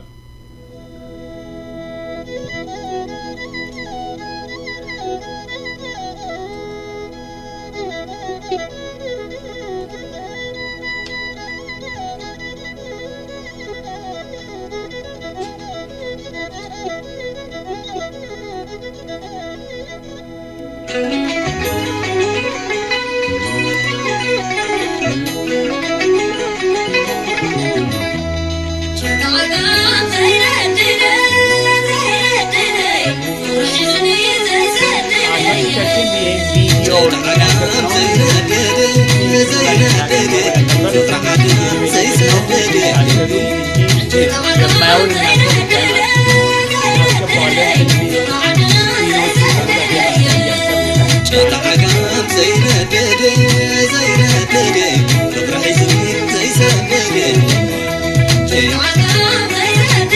አድማጮቻችን ይህን ቪዲዮ ዘይነደደ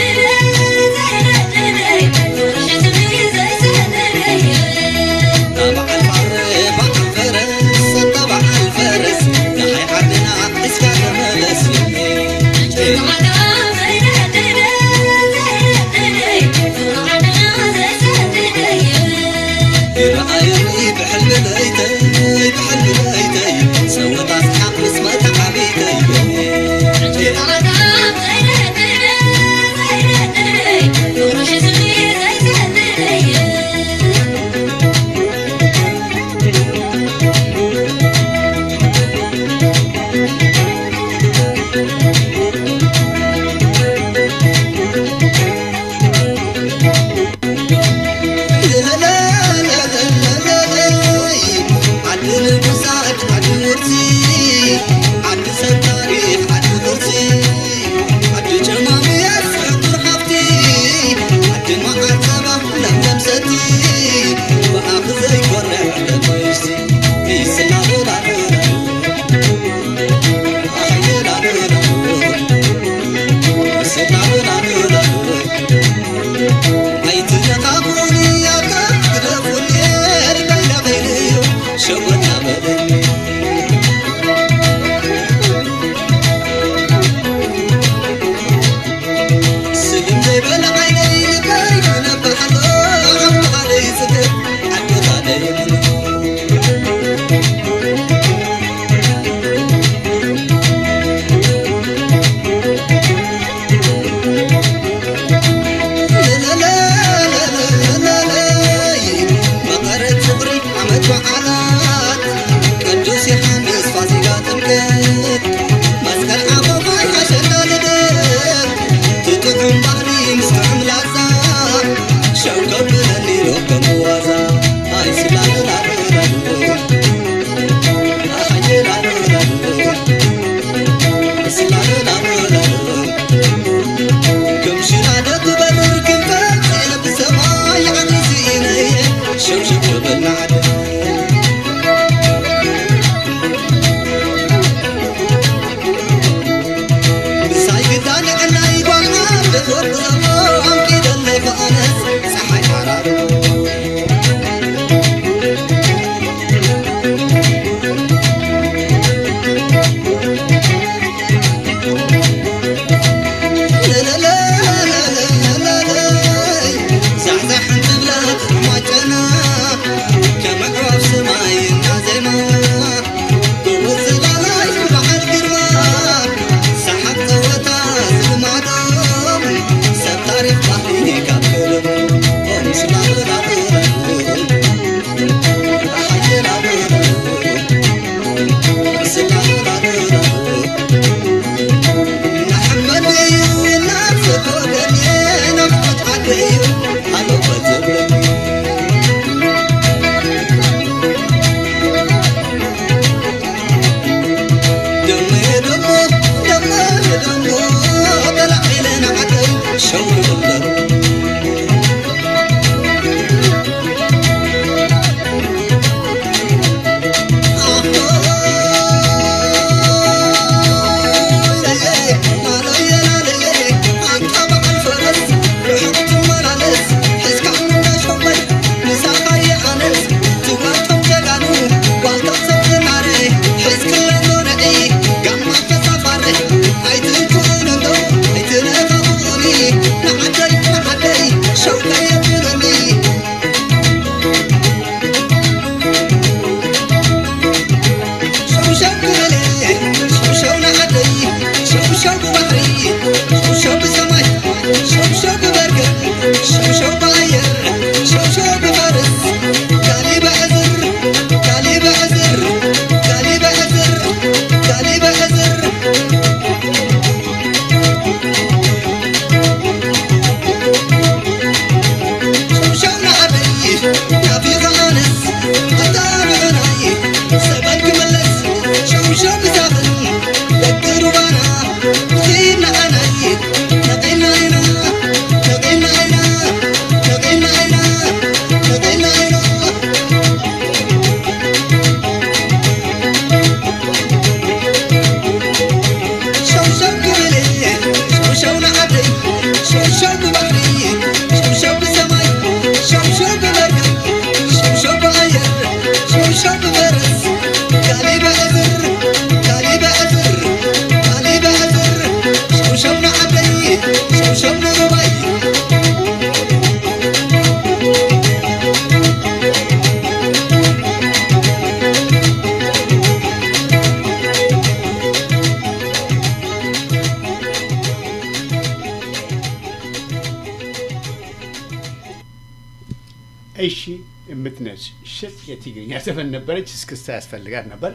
እሺ የምትነች ሽጥ የትግርኛ ዘፈን ነበረች። እስክስታ ያስፈልጋት ነበር።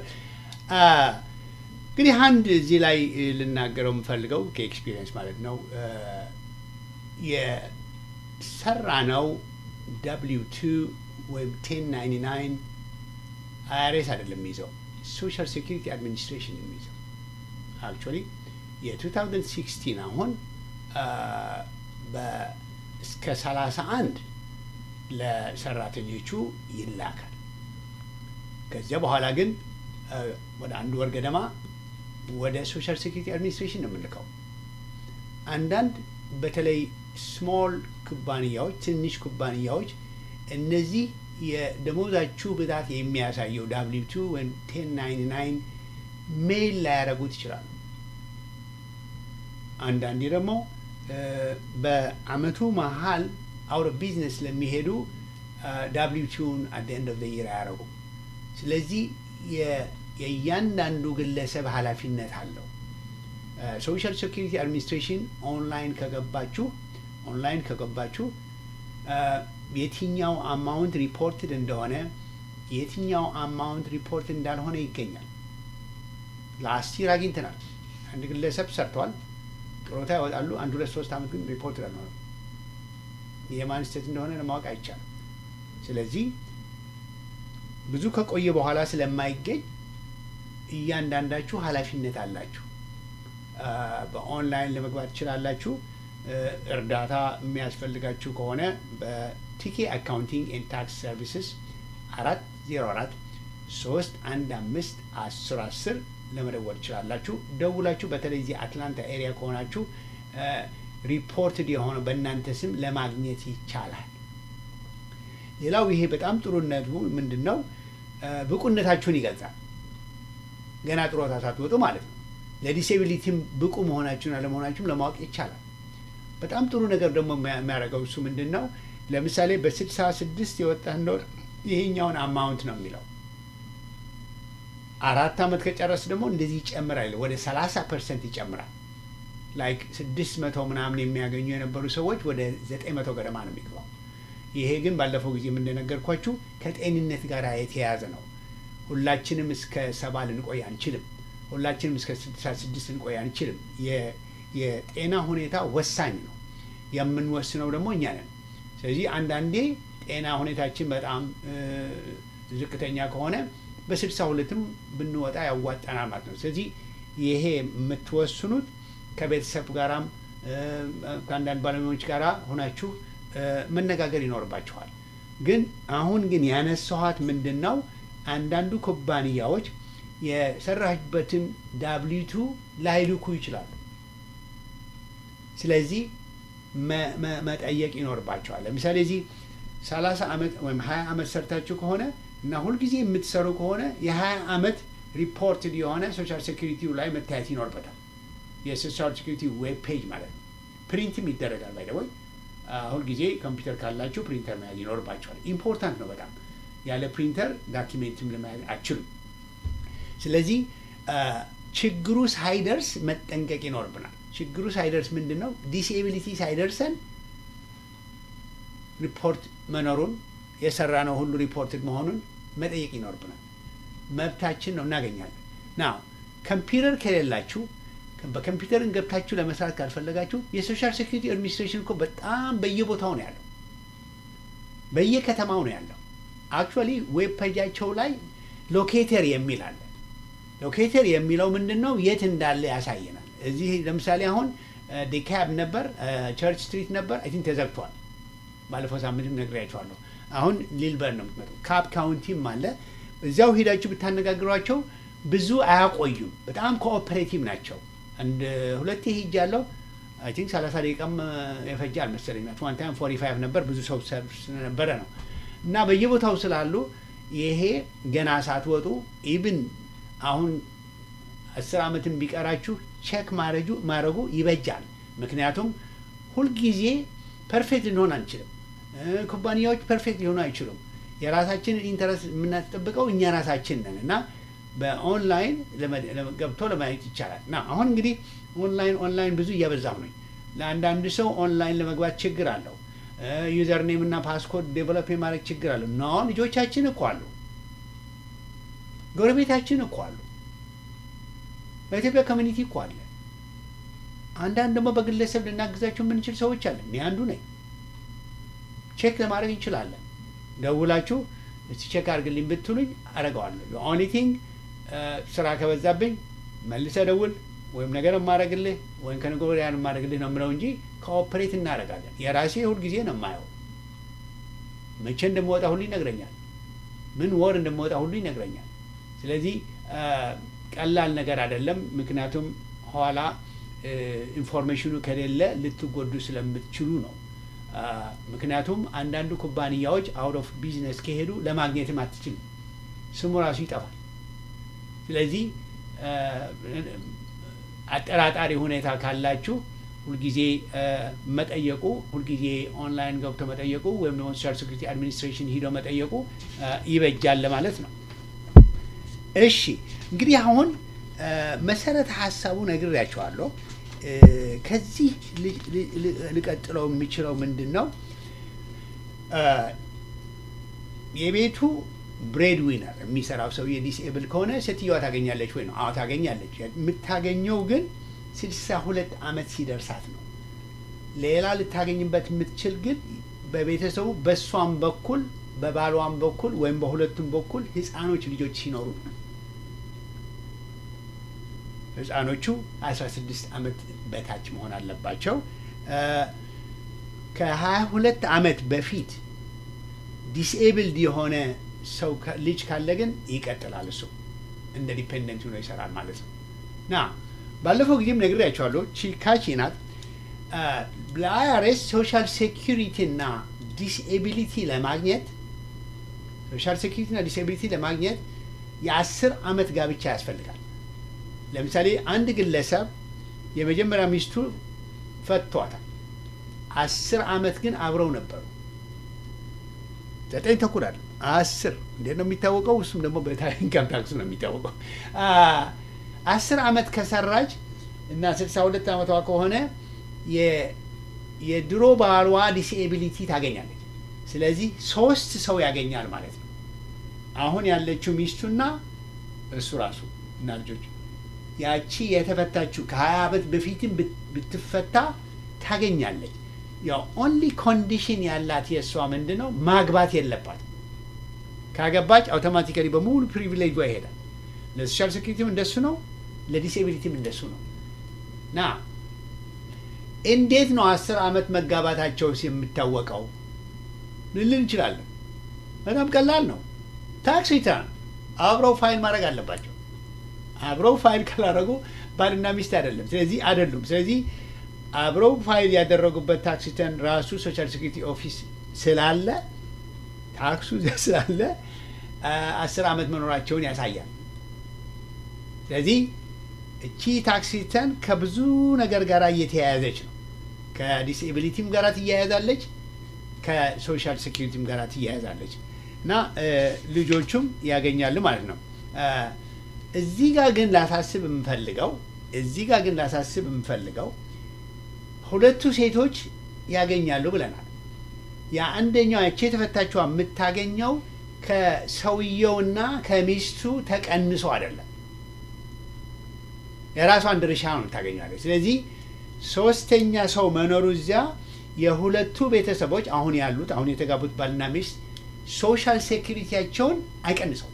እንግዲህ አንድ እዚህ ላይ ልናገረው የምፈልገው ከኤክስፒሪየንስ ማለት ነው የሰራ ነው ደብሊው ቱ ወይም ቴን ናይንቲ ናይን አይአርኤስ አይደለም የሚይዘው ሶሻል ሴኪሪቲ አድሚኒስትሬሽን የሚይዘው አክቹዋሊ የ2016 አሁን እስከ 31 ለሰራተኞቹ ይላካል። ከዚያ በኋላ ግን ወደ አንድ ወር ገደማ ወደ ሶሻል ሴኪሪቲ አድሚኒስትሬሽን ነው የምንልከው። አንዳንድ በተለይ ስሞል ኩባንያዎች፣ ትንሽ ኩባንያዎች እነዚህ የደሞዛችሁ ብዛት የሚያሳየው ዳብሊው ቱ ወይም ቴን ናይንቲ ናይን ሜል ላያደርጉት ይችላሉ። አንዳንዴ ደግሞ በአመቱ መሀል አውት ኦፍ ቢዝነስ ለሚሄዱ ዳብሊው ቲውን አት ኤንድ ኦፍ ይር አያደርጉ። ስለዚህ የእያንዳንዱ ግለሰብ ኃላፊነት አለው። ሶሻል ሴኩሪቲ አድሚኒስትሬሽን ኦንላይን ከገባችሁ ኦንላይን ከገባችሁ የትኛው አማውንት ሪፖርትድ እንደሆነ የትኛው አማውንት ሪፖርት እንዳልሆነ ይገኛል። ላስት ይር አግኝተናል። አንድ ግለሰብ ሰርተዋል፣ ጥሮታ ያወጣሉ። አንድ ሁለት ሶስት አመት ግን ሪፖርት ላልሆነ የማን ስህተት እንደሆነ ለማወቅ አይቻልም። ስለዚህ ብዙ ከቆየ በኋላ ስለማይገኝ እያንዳንዳችሁ ኃላፊነት አላችሁ። በኦንላይን ለመግባት ትችላላችሁ። እርዳታ የሚያስፈልጋችሁ ከሆነ በቲኬ አካውንቲንግ ኤንድ ታክስ ሰርቪስስ አራት ዜሮ አራት ሶስት አንድ አምስት አስር አስር ለመደወል ትችላላችሁ። ደውላችሁ በተለይ እዚህ አትላንታ ኤሪያ ከሆናችሁ ሪፖርትድ የሆነ በእናንተ ስም ለማግኘት ይቻላል። ሌላው ይሄ በጣም ጥሩነቱ ምንድን ነው? ብቁነታችሁን ይገልጻል። ገና ጥሮታ ሳትወጡ ማለት ነው። ለዲሴቢሊቲም ብቁ መሆናችሁን አለመሆናችሁም ለማወቅ ይቻላል። በጣም ጥሩ ነገር ደግሞ የሚያደርገው እሱ ምንድን ነው? ለምሳሌ በስልሳ ስድስት የወጣ እንደሆነ ይሄኛውን አማውንት ነው የሚለው። አራት ዓመት ከጨረስ ደግሞ እንደዚህ ይጨምራል፣ ወደ ሰላሳ ፐርሰንት ይጨምራል። ላይክ ስድስት መቶ ምናምን የሚያገኙ የነበሩ ሰዎች ወደ ዘጠኝ መቶ ገደማ ነው የሚገባው። ይሄ ግን ባለፈው ጊዜ እንደነገርኳችሁ ከጤንነት ጋር የተያያዘ ነው። ሁላችንም እስከ ሰባ ልንቆይ አንችልም። ሁላችንም እስከ ስልሳ ስድስት ልንቆይ አንችልም። የጤና ሁኔታ ወሳኝ ነው። የምንወስነው ደግሞ እኛ ነን። ስለዚህ አንዳንዴ ጤና ሁኔታችን በጣም ዝቅተኛ ከሆነ በስልሳ ሁለትም ብንወጣ ያዋጣናል ማለት ነው። ስለዚህ ይሄ የምትወስኑት ከቤተሰብ ጋራም ከአንዳንድ ባለሙያዎች ጋር ሆናችሁ መነጋገር ይኖርባችኋል። ግን አሁን ግን ያነሳኋት ምንድን ነው አንዳንዱ ኩባንያዎች የሰራችበትን ዳብሊቱ ላይልኩ ይችላሉ። ስለዚህ መጠየቅ ይኖርባቸዋል። ለምሳሌ እዚህ ሰላሳ ዓመት ወይም ሀያ ዓመት ሰርታችሁ ከሆነ እና ሁልጊዜ የምትሰሩ ከሆነ የሀያ ዓመት ሪፖርትድ የሆነ ሶሻል ሴኩሪቲው ላይ መታየት ይኖርበታል። የሶሻል ሴኩሪቲ ዌብ ፔጅ ማለት ነው። ፕሪንትም ይደረጋል። ባይደወይ ሁልጊዜ ኮምፒውተር ካላችሁ ፕሪንተር መያዝ ይኖርባቸዋል። ኢምፖርታንት ነው በጣም ያለ ፕሪንተር ዳኪሜንትም ለመያዝ አችሉም። ስለዚህ ችግሩ ሳይደርስ መጠንቀቅ ይኖርብናል። ችግሩ ሳይደርስ ምንድን ነው ዲስኤቢሊቲ ሳይደርሰን ሪፖርት መኖሩን የሰራ ነው ሁሉ ሪፖርትድ መሆኑን መጠየቅ ይኖርብናል። መብታችን ነው፣ እናገኛለን። ና ኮምፒውተር ከሌላችሁ በኮምፒውተርን ገብታችሁ ለመስራት ካልፈለጋችሁ የሶሻል ሴኩሪቲ አድሚኒስትሬሽን እኮ በጣም በየቦታው ነው ያለው፣ በየከተማው ነው ያለው። አክቹዋሊ ዌብ ፔጃቸው ላይ ሎኬተር የሚል አለ። ሎኬተር የሚለው ምንድን ነው? የት እንዳለ ያሳየናል። እዚህ ለምሳሌ አሁን ዲካብ ነበር፣ ቸርች ስትሪት ነበር፣ አይ ቲንክ ተዘግቷል። ባለፈው ሳምንትም ነግሬያቸዋለሁ። አሁን ሊልበር ነው የምትመጡ። ካፕ ካውንቲም አለ። እዚያው ሄዳችሁ ብታነጋግሯቸው ብዙ አያቆዩም። በጣም ኮኦፐሬቲቭ ናቸው። አንድ ሁለቴ ሄጃለሁ። አይ ቲንክ ሰላሳ ደቂቃም የፈጀ አልመሰለኝ። ዋን ታይም ፎርቲ ፋይቭ ነበር ብዙ ሰው ስለነበረ ነው። እና በየቦታው ስላሉ ይሄ ገና ሳትወጡ ኢብን አሁን አስር ዓመትን ቢቀራችሁ ቼክ ማድረጉ ይበጃል። ምክንያቱም ሁልጊዜ ፐርፌክት ልንሆን አንችልም። ኩባንያዎች ፐርፌክት ሊሆኑ አይችሉም። የራሳችንን ኢንተረስት የምናስጠብቀው እኛ ራሳችን ነን እና በኦንላይን ገብቶ ለማየት ይቻላል። እና አሁን እንግዲህ ኦንላይን ኦንላይን ብዙ እያበዛሁ ነኝ። ለአንዳንድ ሰው ኦንላይን ለመግባት ችግር አለው። ዩዘር ኔም እና ፓስኮድ ዴቨሎፕ የማድረግ ችግር አለው። ኖ ልጆቻችን እኮ አሉ፣ ጎረቤታችን እኮ አሉ፣ በኢትዮጵያ ኮሚኒቲ እኮ አለ። አንዳንድ ደግሞ በግለሰብ ልናግዛቸው የምንችል ሰዎች አለን። እኔ አንዱ ነኝ። ቼክ ለማድረግ እንችላለን። ደውላችሁ እስቲ ቼክ አድርግልኝ ብትሉኝ አደርገዋለሁ። ኦንሊ ቲንግ ስራ ከበዛብኝ መልሰ ደውል ወይም ነገር የማደርግልህ ወይም ከነገ ወዲያ የማደርግልህ ነው የምለው እንጂ ኮኦፕሬት እናደርጋለን። የራሴ ሁልጊዜ ነው የማየው። መቼ እንደምወጣ ሁሉ ይነግረኛል። ምን ወር እንደምወጣ ሁሉ ይነግረኛል። ስለዚህ ቀላል ነገር አይደለም። ምክንያቱም ኋላ ኢንፎርሜሽኑ ከሌለ ልትጎዱ ስለምትችሉ ነው። አ፣ ምክንያቱም አንዳንዱ ኩባንያዎች አውት ኦፍ ቢዝነስ ከሄዱ ለማግኘትም አትችልም፣ ስሙ ራሱ ይጠፋል። ስለዚህ አ፣ አጠራጣሪ ሁኔታ ካላችሁ ሁልጊዜ አ፣ መጠየቁ ሁልጊዜ ኦንላይን ገብቶ መጠየቁ ወይም ደግሞ ሶሻል ሴኩሪቲ አድሚኒስትሬሽን ሂዶ መጠየቁ አ፣ ይበጃል ለማለት ነው። እሺ እንግዲህ አሁን አ፣ መሰረተ ሀሳቡ ነግሬያቸዋለሁ። እ፣ ከዚህ ል- ል- ል- ልቀጥለው የሚችለው ምንድን ነው? አ፣ የቤቱ ብሬድ ዊነር የሚሰራው ሰውዬ ዲስኤብል ከሆነ ሴትዮዋ ታገኛለች ወይ ነው? አዎ ታገኛለች። የምታገኘው ግን ስልሳ ሁለት ዓመት ሲደርሳት ነው። ሌላ ልታገኝበት የምትችል ግን በቤተሰቡ በእሷም በኩል በባሏም በኩል ወይም በሁለቱም በኩል ህፃኖች ልጆች ሲኖሩ ነው። ህፃኖቹ 16 ዓመት በታች መሆን አለባቸው። ከ22 ዓመት በፊት ዲስኤብልድ የሆነ ሰው ከ- ልጅ ካለ ግን ይቀጥላል። እሱ እንደ ዲፔንደንት ሆኖ ይሰራል ማለት ነው። ና ባለፈው ጊዜም ነግሬያቸዋለሁ። ቺካቺ ናት። ለአይአርኤስ ሶሻል ሴኪሪቲ እና ዲስኤቢሊቲ ለማግኘት ሶሻል ሴኪሪቲ እና ዲስኤቢሊቲ ለማግኘት የአስር ዓመት ጋብቻ ያስፈልጋል። ለምሳሌ አንድ ግለሰብ የመጀመሪያ ሚስቱ ፈቷታል። አስር ዓመት ግን አብረው ነበሩ። ዘጠኝ ተኩል አለ አስር እንዴት ነው የሚታወቀው? እሱም ደግሞ በኢንካም ታክስ ነው የሚታወቀው። አ፣ አስር ዓመት ከሰራች እና ስልሳ ሁለት ዓመቷ ከሆነ የ- የድሮ ባሏ ዲስኤቢሊቲ ታገኛለች። ስለዚህ ሶስት ሰው ያገኛል ማለት ነው። አሁን ያለችው ሚስቱና እሱ ራሱ እና ልጆች ያቺ የተፈታችው ከሀያ ዓመት በፊትም ብት- ብትፈታ ታገኛለች። ያው ኦንሊ ኮንዲሽን ያላት የእሷ ምንድን ነው ማግባት የለባትም። ካገባች አውቶማቲካሊ በሙሉ ፕሪቪሌጅ ይሄዳል። ለሶሻል ሴኩሪቲም እንደሱ ነው፣ ለዲስኤቢሊቲም እንደሱ ነው። ና እንዴት ነው አስር ዓመት መጋባታቸውስ የምታወቀው ልልን እንችላለን። በጣም ቀላል ነው። ታክስ ሪተርን አብረው ፋይል ማድረግ አለባቸው። አብረው ፋይል ካላደረጉ ባልና ሚስት አይደለም። ስለዚህ አይደሉም። ስለዚህ አብረው ፋይል ያደረጉበት ታክስ ሪተርን ራሱ ሶሻል ሴኩሪቲ ኦፊስ ስላለ ታክሱ እዚያ ስላለ አ- አስር ዓመት መኖራቸውን ያሳያል። ስለዚህ እቺ ታክስ ሪተርን ከብዙ ነገር ጋር እየተያያዘች ነው። ከዲስኤቢሊቲም ጋር ትያያዛለች፣ ከሶሻል ሴኩሪቲም ጋር ትያያዛለች እና እ፣ ልጆቹም ያገኛሉ ማለት ነው። እ፣ እዚህ ጋር ግን ላሳስብ የምፈልገው እዚህ ጋር ግን ላሳስብ የምፈልገው ሁለቱ ሴቶች ያገኛሉ ብለናል። የአንደኛው ያቺ የተፈታችዋ የምታገኘው ከሰውየውና ከሚስቱ ተቀንሶ አይደለም፣ የራሷን ድርሻ ነው የምታገኘዋለች። ስለዚህ ሶስተኛ ሰው መኖሩ እዚያ የሁለቱ ቤተሰቦች አሁን ያሉት አሁን የተጋቡት ባልና ሚስት ሶሻል ሴኩሪቲያቸውን አይቀንሰው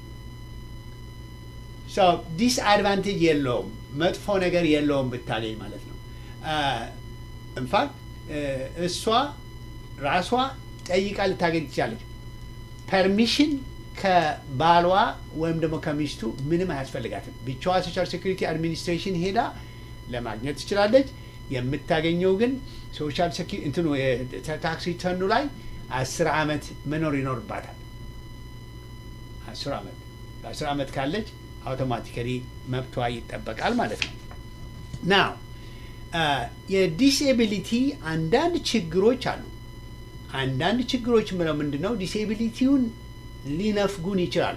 ዲስ አድቫንቴጅ የለውም፣ መጥፎ ነገር የለውም ብታገኝ ማለት ነው። ኢንፋክት እሷ ራሷ ጠይቃ ልታገኝ ትችላለች። ፐርሚሽን ከባሏ ወይም ደግሞ ከሚስቱ ምንም አያስፈልጋትም። ብቻዋ ሶሻል ሴኩሪቲ አድሚኒስትሬሽን ሄዳ ለማግኘት ትችላለች። የምታገኘው ግን ሶሻል ሴኩሪቲ እንትኑ ታክስ ሪተርኑ ላይ አስር ዓመት መኖር ይኖርባታል። አስር ዓመት በአስር ዓመት ካለች አውቶማቲካሊ መብቷ ይጠበቃል ማለት ነው። ናው የዲስኤቢሊቲ አንዳንድ ችግሮች አሉ። አንዳንድ ችግሮች ምለው ምንድን ነው? ዲስኤቢሊቲውን ሊነፍጉን ይችላሉ።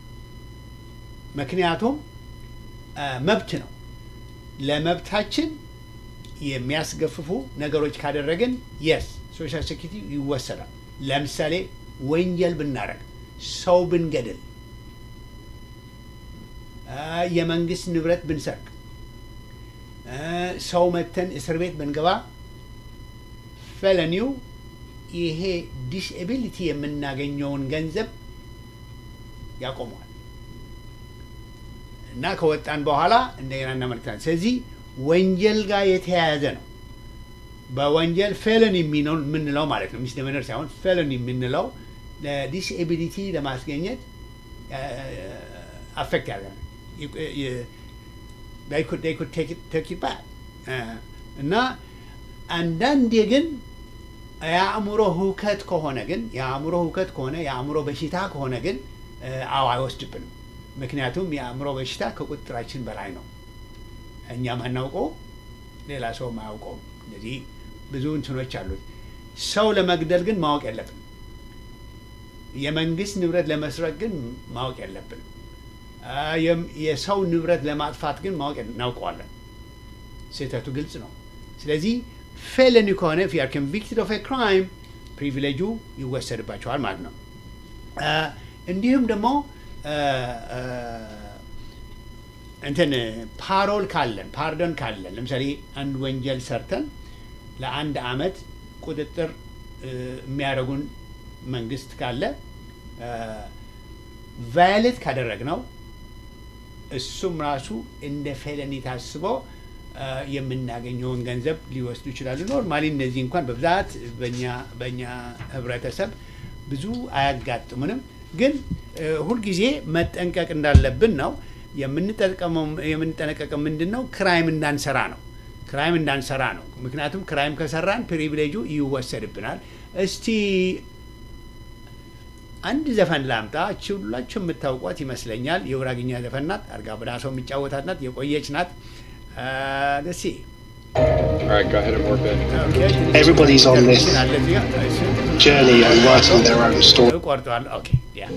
ምክንያቱም መብት ነው። ለመብታችን የሚያስገፍፉ ነገሮች ካደረግን የስ ሶሻል ሴኩሪቲ ይወሰዳል። ለምሳሌ ወንጀል ብናደረግ፣ ሰው ብንገድል፣ የመንግስት ንብረት ብንሰርቅ፣ ሰው መተን እስር ቤት ብንገባ ፈለኒው ይሄ ዲስኤቢሊቲ የምናገኘውን ገንዘብ ያቆመዋል እና ከወጣን በኋላ እንደገና እናመልክታለን። ስለዚህ ወንጀል ጋር የተያያዘ ነው። በወንጀል ፌለን የምንለው ማለት ነው ሚስደመነር ሳይሆን ፌለን የምንለው ለዲስኤቢሊቲ ለማስገኘት አፌክት ያደርጋል። ቴክ ባክ እና አንዳንዴ ግን የአእምሮ ህውከት ከሆነ ግን የአእምሮ ህውከት ከሆነ የአእምሮ በሽታ ከሆነ ግን አዎ አይወስድብንም። ምክንያቱም የአእምሮ በሽታ ከቁጥጥራችን በላይ ነው። እኛም አናውቀው፣ ሌላ ሰው አያውቀውም። ስለዚህ ብዙ እንትኖች አሉት። ሰው ለመግደል ግን ማወቅ የለብንም። የመንግስት ንብረት ለመስረቅ ግን ማወቅ የለብንም። የሰው ንብረት ለማጥፋት ግን ማወቅ እናውቀዋለን። ስህተቱ ግልጽ ነው። ስለዚህ ፌለኒ ከሆነ ፊ አር ኮንቪክትድ ኦፍ ክራይም ፕሪቪሌጁ ይወሰድባቸዋል ማለት ነው። እንዲሁም ደግሞ እንትን ፓሮል ካለን ፓርዶን ካለን ለምሳሌ አንድ ወንጀል ሰርተን ለአንድ አመት ቁጥጥር የሚያደርጉን መንግስት ካለ ቫዮሌት ካደረግነው እሱም ራሱ እንደ ፌለኒ ታስቦ የምናገኘውን ገንዘብ ሊወስዱ ይችላሉ። ኖርማሊ እነዚህ እንኳን በብዛት በእኛ ህብረተሰብ ብዙ አያጋጥሙንም። ግን ሁልጊዜ መጠንቀቅ እንዳለብን ነው የምንጠነቀቀው። ምንድን ነው ክራይም እንዳንሰራ ነው ክራይም እንዳንሰራ ነው። ምክንያቱም ክራይም ከሰራን ፕሪቪሌጁ ይወሰድብናል። እስቲ አንድ ዘፈን ላምጣ። እቺ ሁላችሁ የምታውቋት ይመስለኛል። የጉራግኛ ዘፈን ናት። አርጋ በዳሰው የሚጫወታት ናት። የቆየች ናት። ደስ All right, go ahead and work it. Everybody's on this journey and writing their own story. ቆርጠዋል። ኦኬ ያ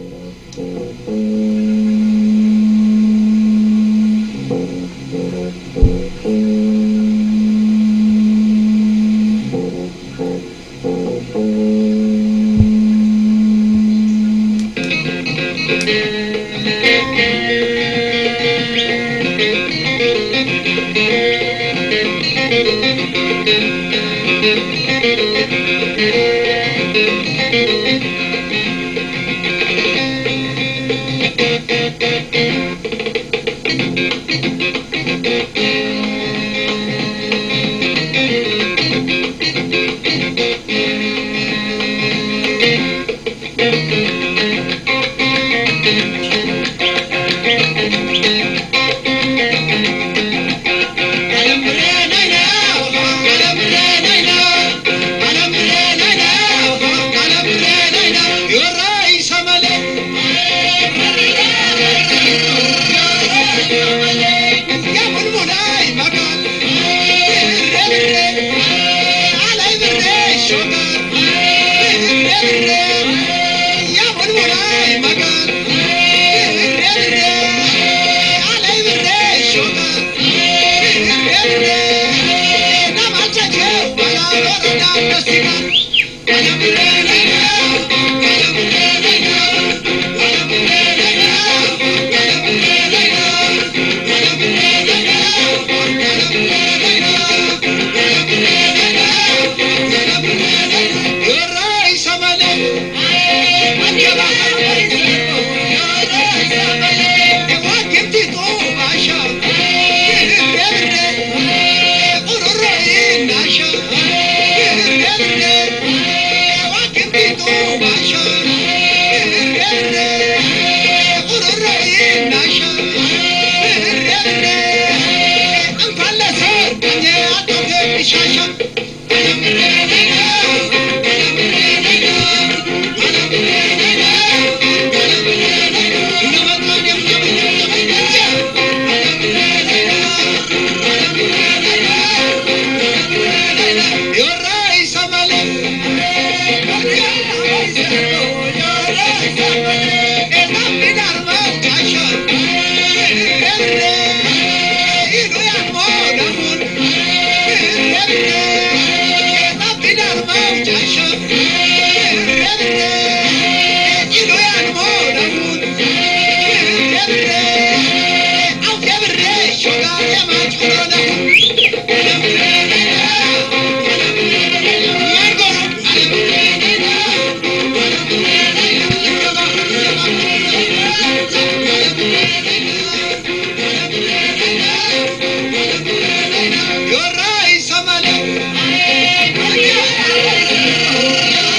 You're right, somebody.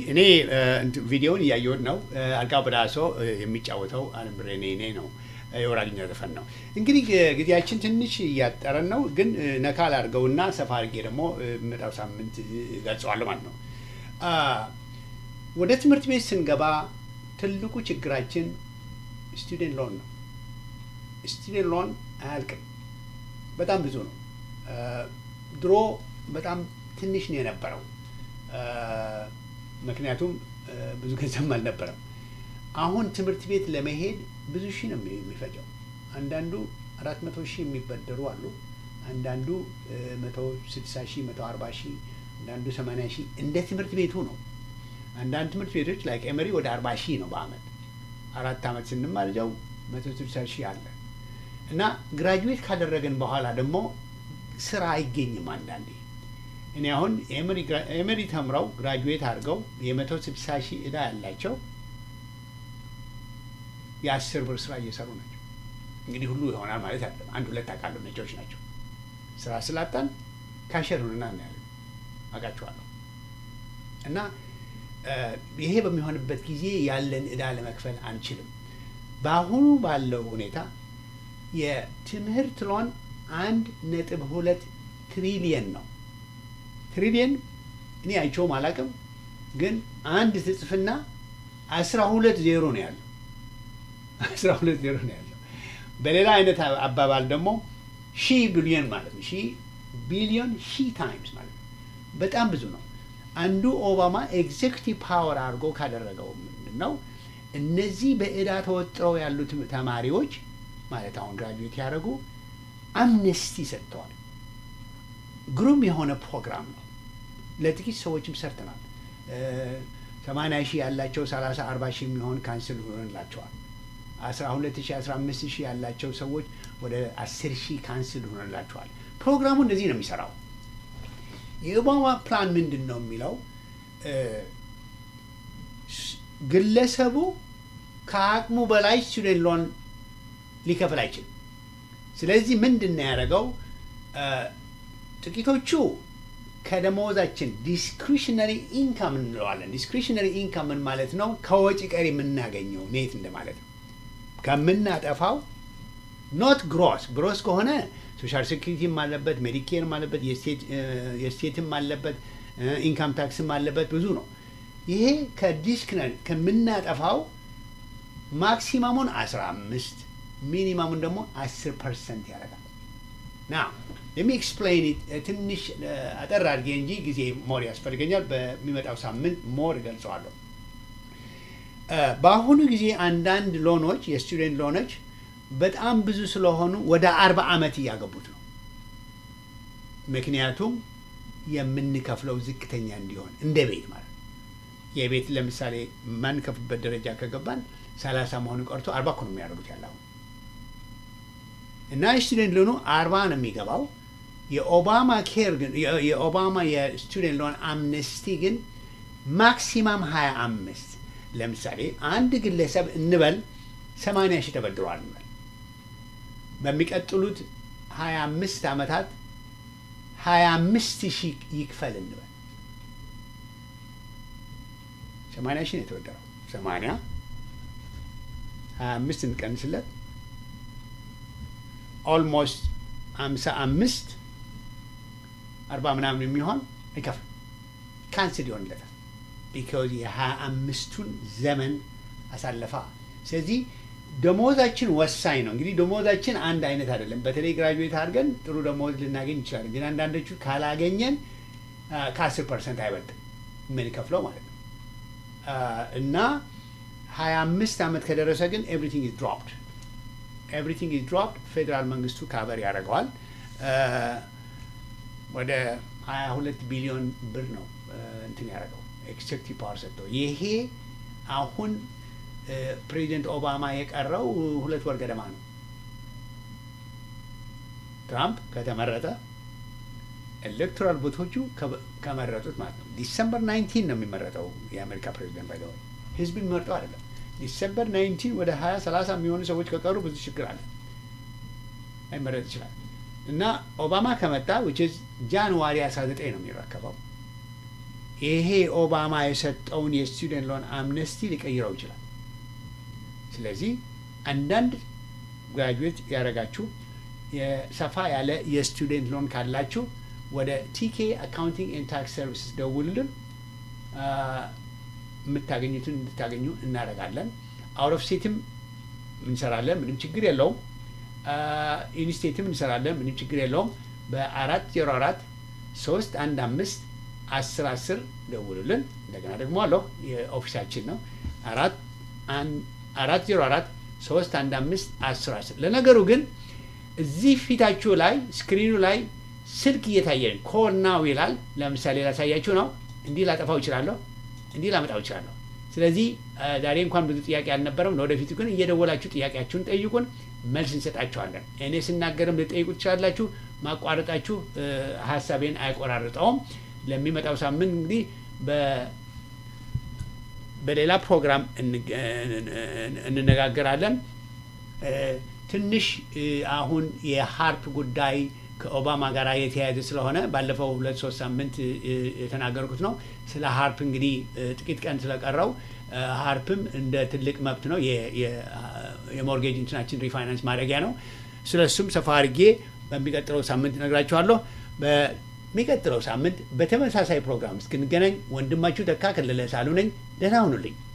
እኔ እ፣ እንትን ቪዲዮውን እያየሁት ነው። እ፣ አልጋው በዳሶ እ፣ የሚጫወተው አለም ብሬኔ ኔ ነው እ፣ የወራግኛ ዘፈን ነው። እንግዲህ እ፣ ጊዜያችን ትንሽ እያጠረን ነው፣ ግን እ፣ ነካ ላድርገውና ሰፋ አድርጌ ደግሞ እ፣ የሚመጣው ሳምንት እ፣ እገልጸዋለሁ ማለት ነው። አ፣ ወደ ትምህርት ቤት ስንገባ ትልቁ ችግራችን ስቱደንት ሎን ነው። ስቱደንት ሎን አያልቅም፣ በጣም ብዙ ነው። አ፣ ድሮ በጣም ትንሽ ነው የነበረው አ፣ ምክንያቱም አ፣ ብዙ ገንዘብ አልነበረም። አሁን ትምህርት ቤት ለመሄድ ብዙ ሺህ ነው የሚ- የሚፈጀው። አንዳንዱ አራት መቶ ሺህ የሚበደሩ አሉ። አንዳንዱ መቶ ስድሳ ሺህ መቶ አርባ ሺህ አንዳንዱ ሰማንያ ሺህ እንደ ትምህርት ቤቱ ነው። አንዳንድ ትምህርት ቤቶች ላይ ኤመሪ ወደ አርባ ሺህ ነው በአመት አራት አመት ስንማር እዚያው መቶ ስልሳ ሺህ አለ እና ግራጁዌት ካደረግን በኋላ ደግሞ ስራ አይገኝም አንዳንዴ እኔ አሁን ኤመሪ ተምረው ግራጁዌት አድርገው የመቶ ስልሳ ሺህ እዳ ያላቸው የአስር ብር ስራ እየሰሩ ናቸው። እንግዲህ ሁሉ ይሆናል ማለት አይደለም። አንድ ሁለት አውቃለሁ ነጮች ናቸው። ስራ ስላጣን ካሸር ሁንና ነው ያለ አውቃቸዋለሁ። እና ይሄ በሚሆንበት ጊዜ ያለን እዳ ለመክፈል አንችልም። በአሁኑ ባለው ሁኔታ የትምህርት ሎን አንድ ነጥብ ሁለት ትሪሊየን ነው። ትሪሊየን እኔ አይቼውም አላውቅም፣ ግን አንድ ትጽፍና አስራ ሁለት ዜሮ ነው ያለው። አስራ ሁለት ዜሮ ነው ያለው። በሌላ አይነት አባባል ደግሞ ሺህ ቢሊዮን ማለት ነው። ሺህ ቢሊዮን ሺህ ታይምስ ማለት ነው። በጣም ብዙ ነው። አንዱ ኦባማ ኤግዜክቲቭ ፓወር አድርጎ ካደረገው ምንድን ነው እነዚህ በእዳ ተወጥረው ያሉት ተማሪዎች ማለት አሁን ግራጁዌት ያደረጉ አምነስቲ ሰጥተዋል። ግሩም የሆነ ፕሮግራም ነው። ለጥቂት ሰዎችም ሰርተናል። ሰማንያ ሺህ ያላቸው ሰላሳ አርባ ሺህ የሚሆን ካንስል ሆነላቸዋል። አስራ ሁለት ሺህ አስራ አምስት ሺህ ያላቸው ሰዎች ወደ አስር ሺህ ካንስል ሆነላቸዋል። ፕሮግራሙ እንደዚህ ነው የሚሰራው። የኦባማ ፕላን ምንድን ነው የሚለው ግለሰቡ ከአቅሙ በላይ ስቱደንት ሎን ሊከፍል አይችልም። ስለዚህ ምንድን ነው ያደረገው? ጥቂቶቹ ከደመወዛችን ዲስክሪሽነሪ ኢንካም እንለዋለን። ዲስክሪሽነሪ ኢንካም ምን ማለት ነው? ከወጪ ቀሪ የምናገኘው ኔት እንደማለት ነው። ከምናጠፋው ኖት ግሮስ። ግሮስ ከሆነ ሶሻል ሴኩሪቲም አለበት፣ ሜዲኬርም አለበት፣ የስቴትም አለበት፣ ኢንካም ታክስም አለበት። ብዙ ነው። ይሄ ከዲስክነሪ ከምናጠፋው ማክሲማሙን 15 ሚኒማሙን ደግሞ 10 ፐርሰንት ያደርጋል። ና ለሚ ኤክስፕሌን ትንሽ አጠር አድርጌ እንጂ ጊዜ ሞር ያስፈልገኛል። በሚመጣው ሳምንት ሞር እገልጸዋለሁ። በአሁኑ ጊዜ አንዳንድ ሎኖች የስቱደንት ሎኖች በጣም ብዙ ስለሆኑ ወደ አርባ ዓመት እያገቡት ነው። ምክንያቱም የምንከፍለው ዝቅተኛ እንዲሆን እንደ ቤት ማለት ነው። የቤት ለምሳሌ ማንከፍልበት ደረጃ ከገባን ሰላሳ መሆኑ ቀርቶ አርባ እኮ ነው የሚያደርጉት ያለ አሁን እና የስቱደንት ሎኑ አርባ ነው የሚገባው። የኦባማ ኬር ግን የኦባማ የስቱደንት ሎን አምነስቲ ግን ማክሲማም ሀያ አምስት ለምሳሌ አንድ ግለሰብ እንበል ሰማንያ ሺህ ተበድሯል እንበል በሚቀጥሉት ሀያ አምስት ዓመታት ሀያ አምስት ሺህ ይክፈል እንበል ሰማንያ ሺህ ነው የተበደረው ሰማንያ ሀያ አምስት እንቀንስለት ኦልሞስት አምሳ አምስት አርባ ምናምን የሚሆን አይከፍልም ካንስል ይሆንለታል ቢካዝ የሀያ አምስቱን ዘመን አሳለፋ ስለዚህ ደሞዛችን ወሳኝ ነው እንግዲህ ደሞዛችን አንድ አይነት አይደለም በተለይ ግራጁዌት አድርገን ጥሩ ደሞዝ ልናገኝ እንችላለን ግን አንዳንዶቹ ካላገኘን ከአስር ፐርሰንት አይበልጥም የምንከፍለው ማለት ነው እና ሀያ አምስት ዓመት ከደረሰ ግን ኤቭሪቲንግ ኢዝ ድሮፕድ ኤቭሪቲንግ ኢዝ ድሮፕድ ፌዴራል መንግስቱ ካቨር ያደርገዋል ወደ ሀያ ሁለት ቢሊዮን ብር ነው እንትን ያደረገው ኤክሴክቲቭ ፓወር ሰጥተው ይሄ አሁን ፕሬዚደንት ኦባማ የቀረው ሁለት ወር ገደማ ነው ትራምፕ ከተመረጠ ኤሌክቶራል ቦቶቹ ከመረጡት ማለት ነው ዲሰምበር ናይንቲን ነው የሚመረጠው የአሜሪካ ፕሬዚደንት ባይደወ ህዝብ የሚመርጠው አይደለም ዲሰምበር ናይንቲን ወደ ሀያ ሰላሳ የሚሆኑ ሰዎች ከቀሩ ብዙ ችግር አለ አይመረጥ ይችላል እና ኦባማ ከመጣ ዊች ጃንዋሪ 19 ነው የሚረከበው ይሄ ኦባማ የሰጠውን የስቱደንት ሎን አምነስቲ ሊቀይረው ይችላል። ስለዚህ አንዳንድ ግራጁዌት ያደረጋችሁ የሰፋ ያለ የስቱደንት ሎን ካላችሁ ወደ ቲኬ አካውንቲንግ ኤንድ ታክስ ሰርቪስስ ደውሉልን። አ፣ የምታገኙትን እንድታገኙ እናደርጋለን። አውት ኦፍ ስቴትም እንሰራለን፣ ምንም ችግር የለውም። ኢንስቴትም እንሰራለን፣ ምንም ችግር የለውም። በአራት ዜሮ አራት ሶስት አንድ አምስት አስር አስር ደውሉልን። እንደገና ደግሞ አለሁ የኦፊሳችን ነው አራት አን- አራት ዜሮ አራት ሶስት አንድ አምስት አስር አስር ለነገሩ ግን እዚህ ፊታችሁ ላይ ስክሪኑ ላይ ስልክ እየታየን ኮል ናው ይላል። ለምሳሌ ላሳያችሁ ነው። እንዲህ ላጠፋው እችላለሁ፣ እንዲህ ላመጣው እችላለሁ። ስለዚህ አ፣ ዛሬ እንኳን ብዙ ጥያቄ አልነበረም። ለወደፊቱ ግን እየደወላችሁ ጥያቄያችሁን ጠይቁን፣ መልስ እንሰጣችኋለን። እኔ ስናገርም ልጠይቁ ትችላላችሁ። ማቋረጣችሁ እ፣ ሀሳቤን አይቆራርጠውም። ለሚመጣው ሳምንት እንግዲህ በ በሌላ ፕሮግራም እንገ- እንነጋገራለን። እ፣ ትንሽ እ፣ አሁን የሀርፕ ጉዳይ ከኦባማ ጋር የተያያዘ ስለሆነ ባለፈው ሁለት ሶስት ሳምንት እ፣ የተናገርኩት ነው። ስለ ሀርፕ እንግዲህ እ፣ ጥቂት ቀን ስለቀረው እ፣ ሀርፕም እንደ ትልቅ መብት ነው የ- የ- የሞርጌጅ እንትናችን ሪፋይናንስ ማድረጊያ ነው። ስለ እሱም ሰፋ አድርጌ በሚቀጥለው ሳምንት እነግራችኋለሁ። በሚቀጥለው ሳምንት በተመሳሳይ ፕሮግራም እስክንገናኝ ወንድማችሁ ተካ ከለለ ሳሉ ነኝ። ደህና ሁኑልኝ።